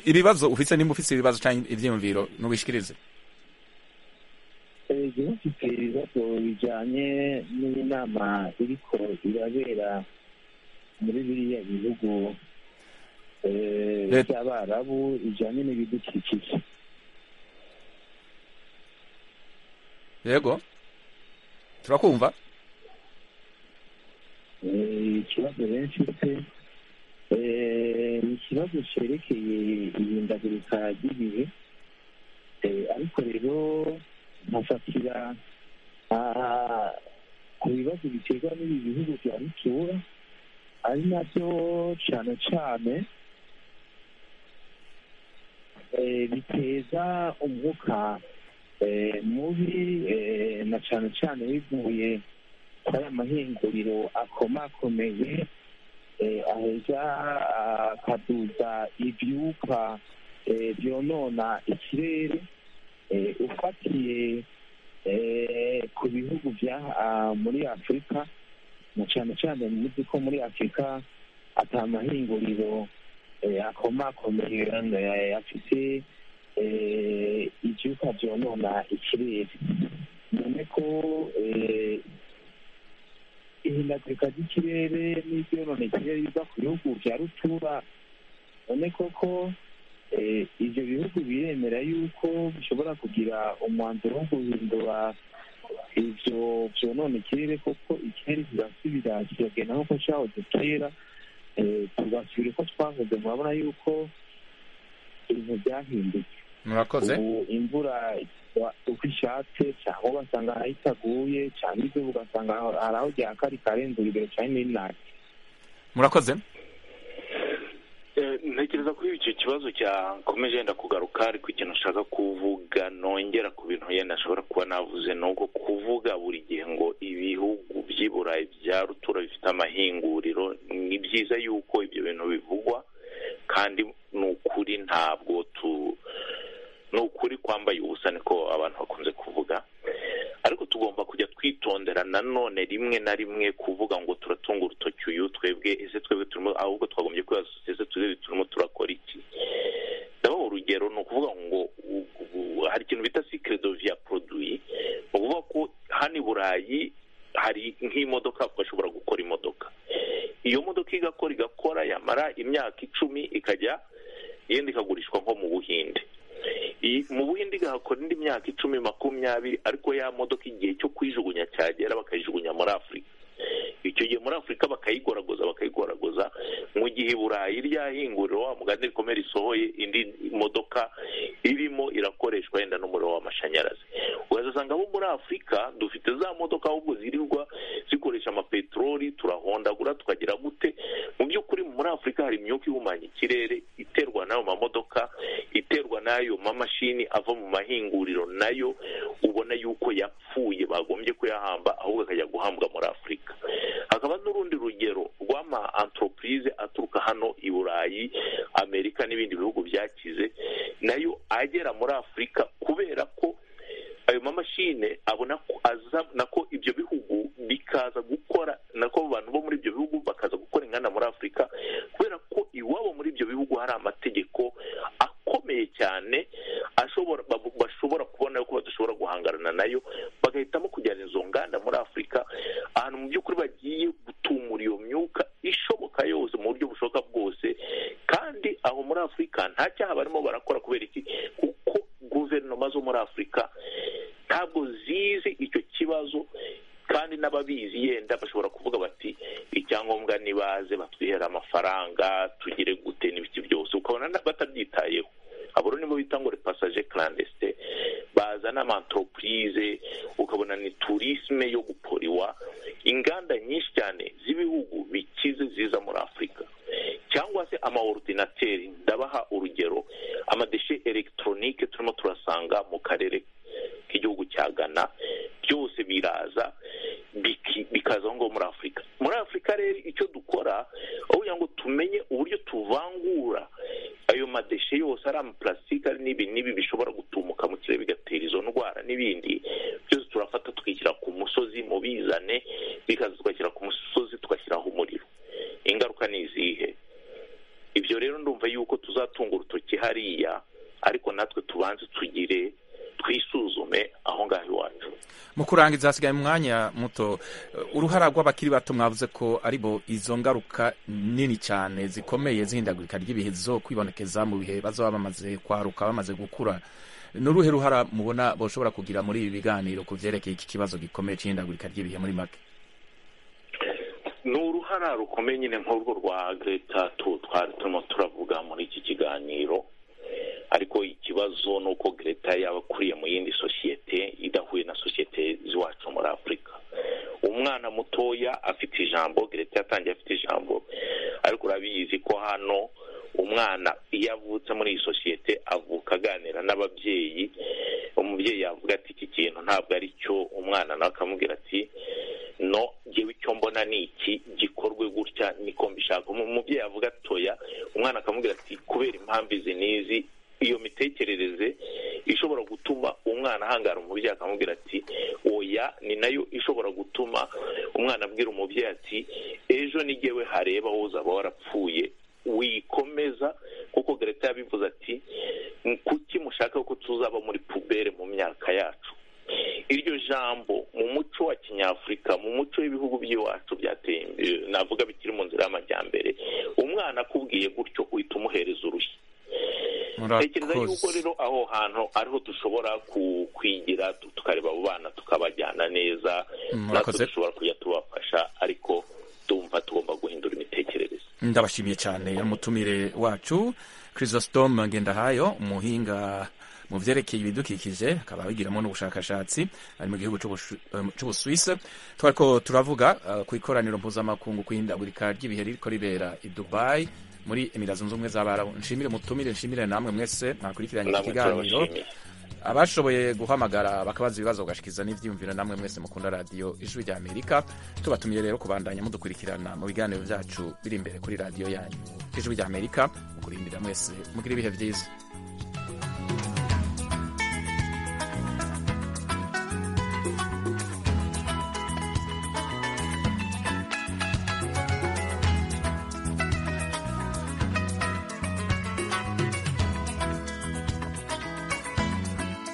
ibibazo ufite nimba ufite ibibazo cyangwa ibyiyumviro ntubishikirize ejo mfite ibibazo bijyanye n'inama iriko irabera muri biriya bihugu by'abarabu bijyanye n'ibidukikije yego turakumva ikibazo benshi mfite ni ikibazo cyerekeye ihindagurika ry'ibihe ariko rero nkafatira ku bibazo biterwa n'ibi bihugu bya rutura ari nabyo cyane cyane biteza umwuka mubi na cyane cyane bivuye kuri aya mahinguriro akomakomeye aheza akaduza ibyuka byonona ikirere ufatiye ku bihugu bya muri afurika na cyane cyane muzi ko muri afurika ata mahinguriro akomakomeye afite ibyuka byonona ikirere none ko ihindagurika ry'ikirere n'ibyonona ikirere biva ku bihugu bya rutura none koko ibyo bihugu biremera yuko bishobora kugira umwanzuro wo guhindura ibyo byonona ikirere kuko ikirere kirasubira kiragenda nk'uko cyahoze kera tugasubira uko twahoze murabona yuko ibintu byahindutse murakoze ubu imvura uko ishatse cyangwa ugasanga hari itaguye cyangwa izuba ugasanga hari aho ryakari karenze urugero cyane n'inake murakoze ntekereza ko icyo kibazo cyakomeje yenda kugaruka ariko ikintu nshaka kuvuga nongera ku bintu yenda ashobora kuba navuze ni uko kuvuga buri gihe ngo ibihugu by'i burayi bya rutura bifite amahinguriro ni byiza yuko ibyo bintu bivugwa kandi ni ukuri ntabwo tu tugomba kujya twitondera nanone rimwe na rimwe kuvuga ngo turatunga urutoki uyu twebwe ese twebwe turimo ahubwo twagombye kwibaza ese twebwe turimo turakora iki ndabaha urugero ni ukuvuga ngo hari ikintu bita sikiredo viya poroduwi ni ukuvuga ko hano i burayi hari nk'imodoka bashobora gukora imodoka iyo modoka igakora igakora yamara imyaka icumi ikajya yenda ikagurishwa nko mu buhinde mu buhinde igahakora indi myaka icumi makumyabiri ariko ya modoka igihe cyo kuyijugunya cyagera bakayijugunya muri afurika icyo gihe muri afurika bakayigoragoza bakayigoragoza mu gihe i burayi ryahingurira wa mugani rikomeye risohoye indi modoka irimo irakoreshwa yenda n'umuriro w'amashanyarazi urasanga abo muri afurika dufite za modoka ahubwo zirirwa zikoresha amapeteroli turahondagura tukagira gute mu by'ukuri muri afurika hari imyuka ihumanya ikirere iterwa n'ayo mamodoka iterwa n'ayo mamashini ava mu mahinguriro nayo ubona yuko yapfuye bagombye kuyahamba ahubwo akajya guhambwa muri afurika hakaba n'urundi rugero rw'ama antoropurize aturuka hano i burayi amerika n'ibindi bihugu byakize nayo agera muri afurika kubera ko ayo mamashine abona ko aza nako ibyo bihugu bikaza gukora nako abantu bo muri ibyo bihugu bakaza gukora inganda muri afurika kubera ko iwabo muri ibyo bihugu hari amategeko akomeye cyane ashobora bashobora kubona yuko badashobora guhangana nayo bagahitamo kujyana izo nganda muri afurika ahantu mu by'ukuri bagiye gutumura iyo myuka ishoboka yose mu buryo bushoboka bwose kandi aho muri afurika nta cyaha barimo barakora kubera iki kuko guverinoma zo muri afurika ntabwo zizi icyo kibazo kandi n'ababizi yenda bashobora kuvuga bati icyangombwa nibaze batwihere amafaranga tugire gute n'ibiki byose ukabona batabyitayeho abo nibo bita ngo repasaje karandesite baza n'amantoropurize ukabona ni turisme yo guporiwa inganda nyinshi cyane z'ibihugu bikize ziza muri afurika cyangwa se amaorudinateri ndabaha urugero amadeshe elegitoronike turimo turasanga mu karere k'igihugu cya ghana byose biraza bikaza aho ngaho muri afurika muri afurika rero icyo dukora aho kugira ngo tumenye uburyo tuvangura ayo madeshe yose ari amapulasitike ari n'ibi n'ibi bishobora gutumuka mu kirere bigatera izo ndwara n'ibindi byose turafata tukishyira ku musozi mu bizane bikaza tugashyira ku musozi tugashyiraho umuriro ingaruka ni izihe ibyo rero ndumva yuko tuzatunga urutoki hariya ariko natwe tubanze tugire twisuzume aho ngaho iwacu mu kurangiza hasigaye umwanya muto uruhara rw'abakiri bato mwavuze ko aribo izo ngaruka nini cyane zikomeye zihindagurika ry'ibihe zo kwibonekeza mu bihe bazaba bamaze kwaruka bamaze gukura ni uruhe ruhara mubona bashobora kugira muri ibi biganiro ku byerekeye iki kibazo gikomeye cy'ihindagurika ry'ibihe muri make ni uruhara rukomeye nyine nk'urwo rwa greta tu twari turimo turavuga muri iki kiganiro ariko ikibazo ni uko greta yaba akuriye mu yindi sosiyete idahuye na sosiyete z'iwacu muri afurika umwana mutoya afite ijambo greta yatangiye afite ijambo ariko urabizi ko hano umwana iyo avutse muri iyi sosiyete avuka aganira n'ababyeyi umubyeyi yavuga ati iki kintu ntabwo ari cyo umwana nawe akamubwira ati no ngewe icyo mbona ni iki gikorwe gutya niko mbishaka umubyeyi avuga atoya umwana akamubwira ati kubera impamvu izi n'izi iyo mitekerereze ishobora gutuma umwana ahangara umubyeyi akamubwira ati oya ni nayo ishobora gutuma umwana abwira umubyeyi ati ejo n'igewe hareba wowe uzaba warapfuye wikomeza kuko greta yabivuze ati kuki mushaka ko tuzaba muri pubere mu myaka yacu iryo jambo mu muco wa kinyafurika mu muco w'ibihugu by'iwacu byateye imbere navuga bikiri mu nzira y'amajyambere umwana akubwiye gutyo uhita umuhereza urushyi tekereza yuko rero aho hantu ariho dushobora kwigira tukareba abo bana tukabajyana neza natwe dushobora kujya tubafasha ariko tumva tugomba guhindura imitekerereze ndabashimiye cyane umutumire wacu chrisostome ngendahayo umuhinga mu byerekeye ibidukikije akaba abigiramo n'ubushakashatsi ari mu gihugu cy'ubusuwise twari ko turavuga ku ikoraniro mpuzamakungu ku ihindagurika ry'ibihe riko ribera i dubayi muri emirira zunze ubumwe z'abarabu nshimire mutumire nshimire namwe mwese mwakurikiranye iki kiganiro abashoboye guhamagara bakabaza ibibazo bagashikiza n'ibyiyumviro namwe mwese mukunda radiyo ijwi rya amerika tubatumiye rero kubandanya mudukurikirana mu biganiro byacu biri imbere kuri radiyo yanyu ijwi rya amerika mukurindira mwese mugire ibihe byiza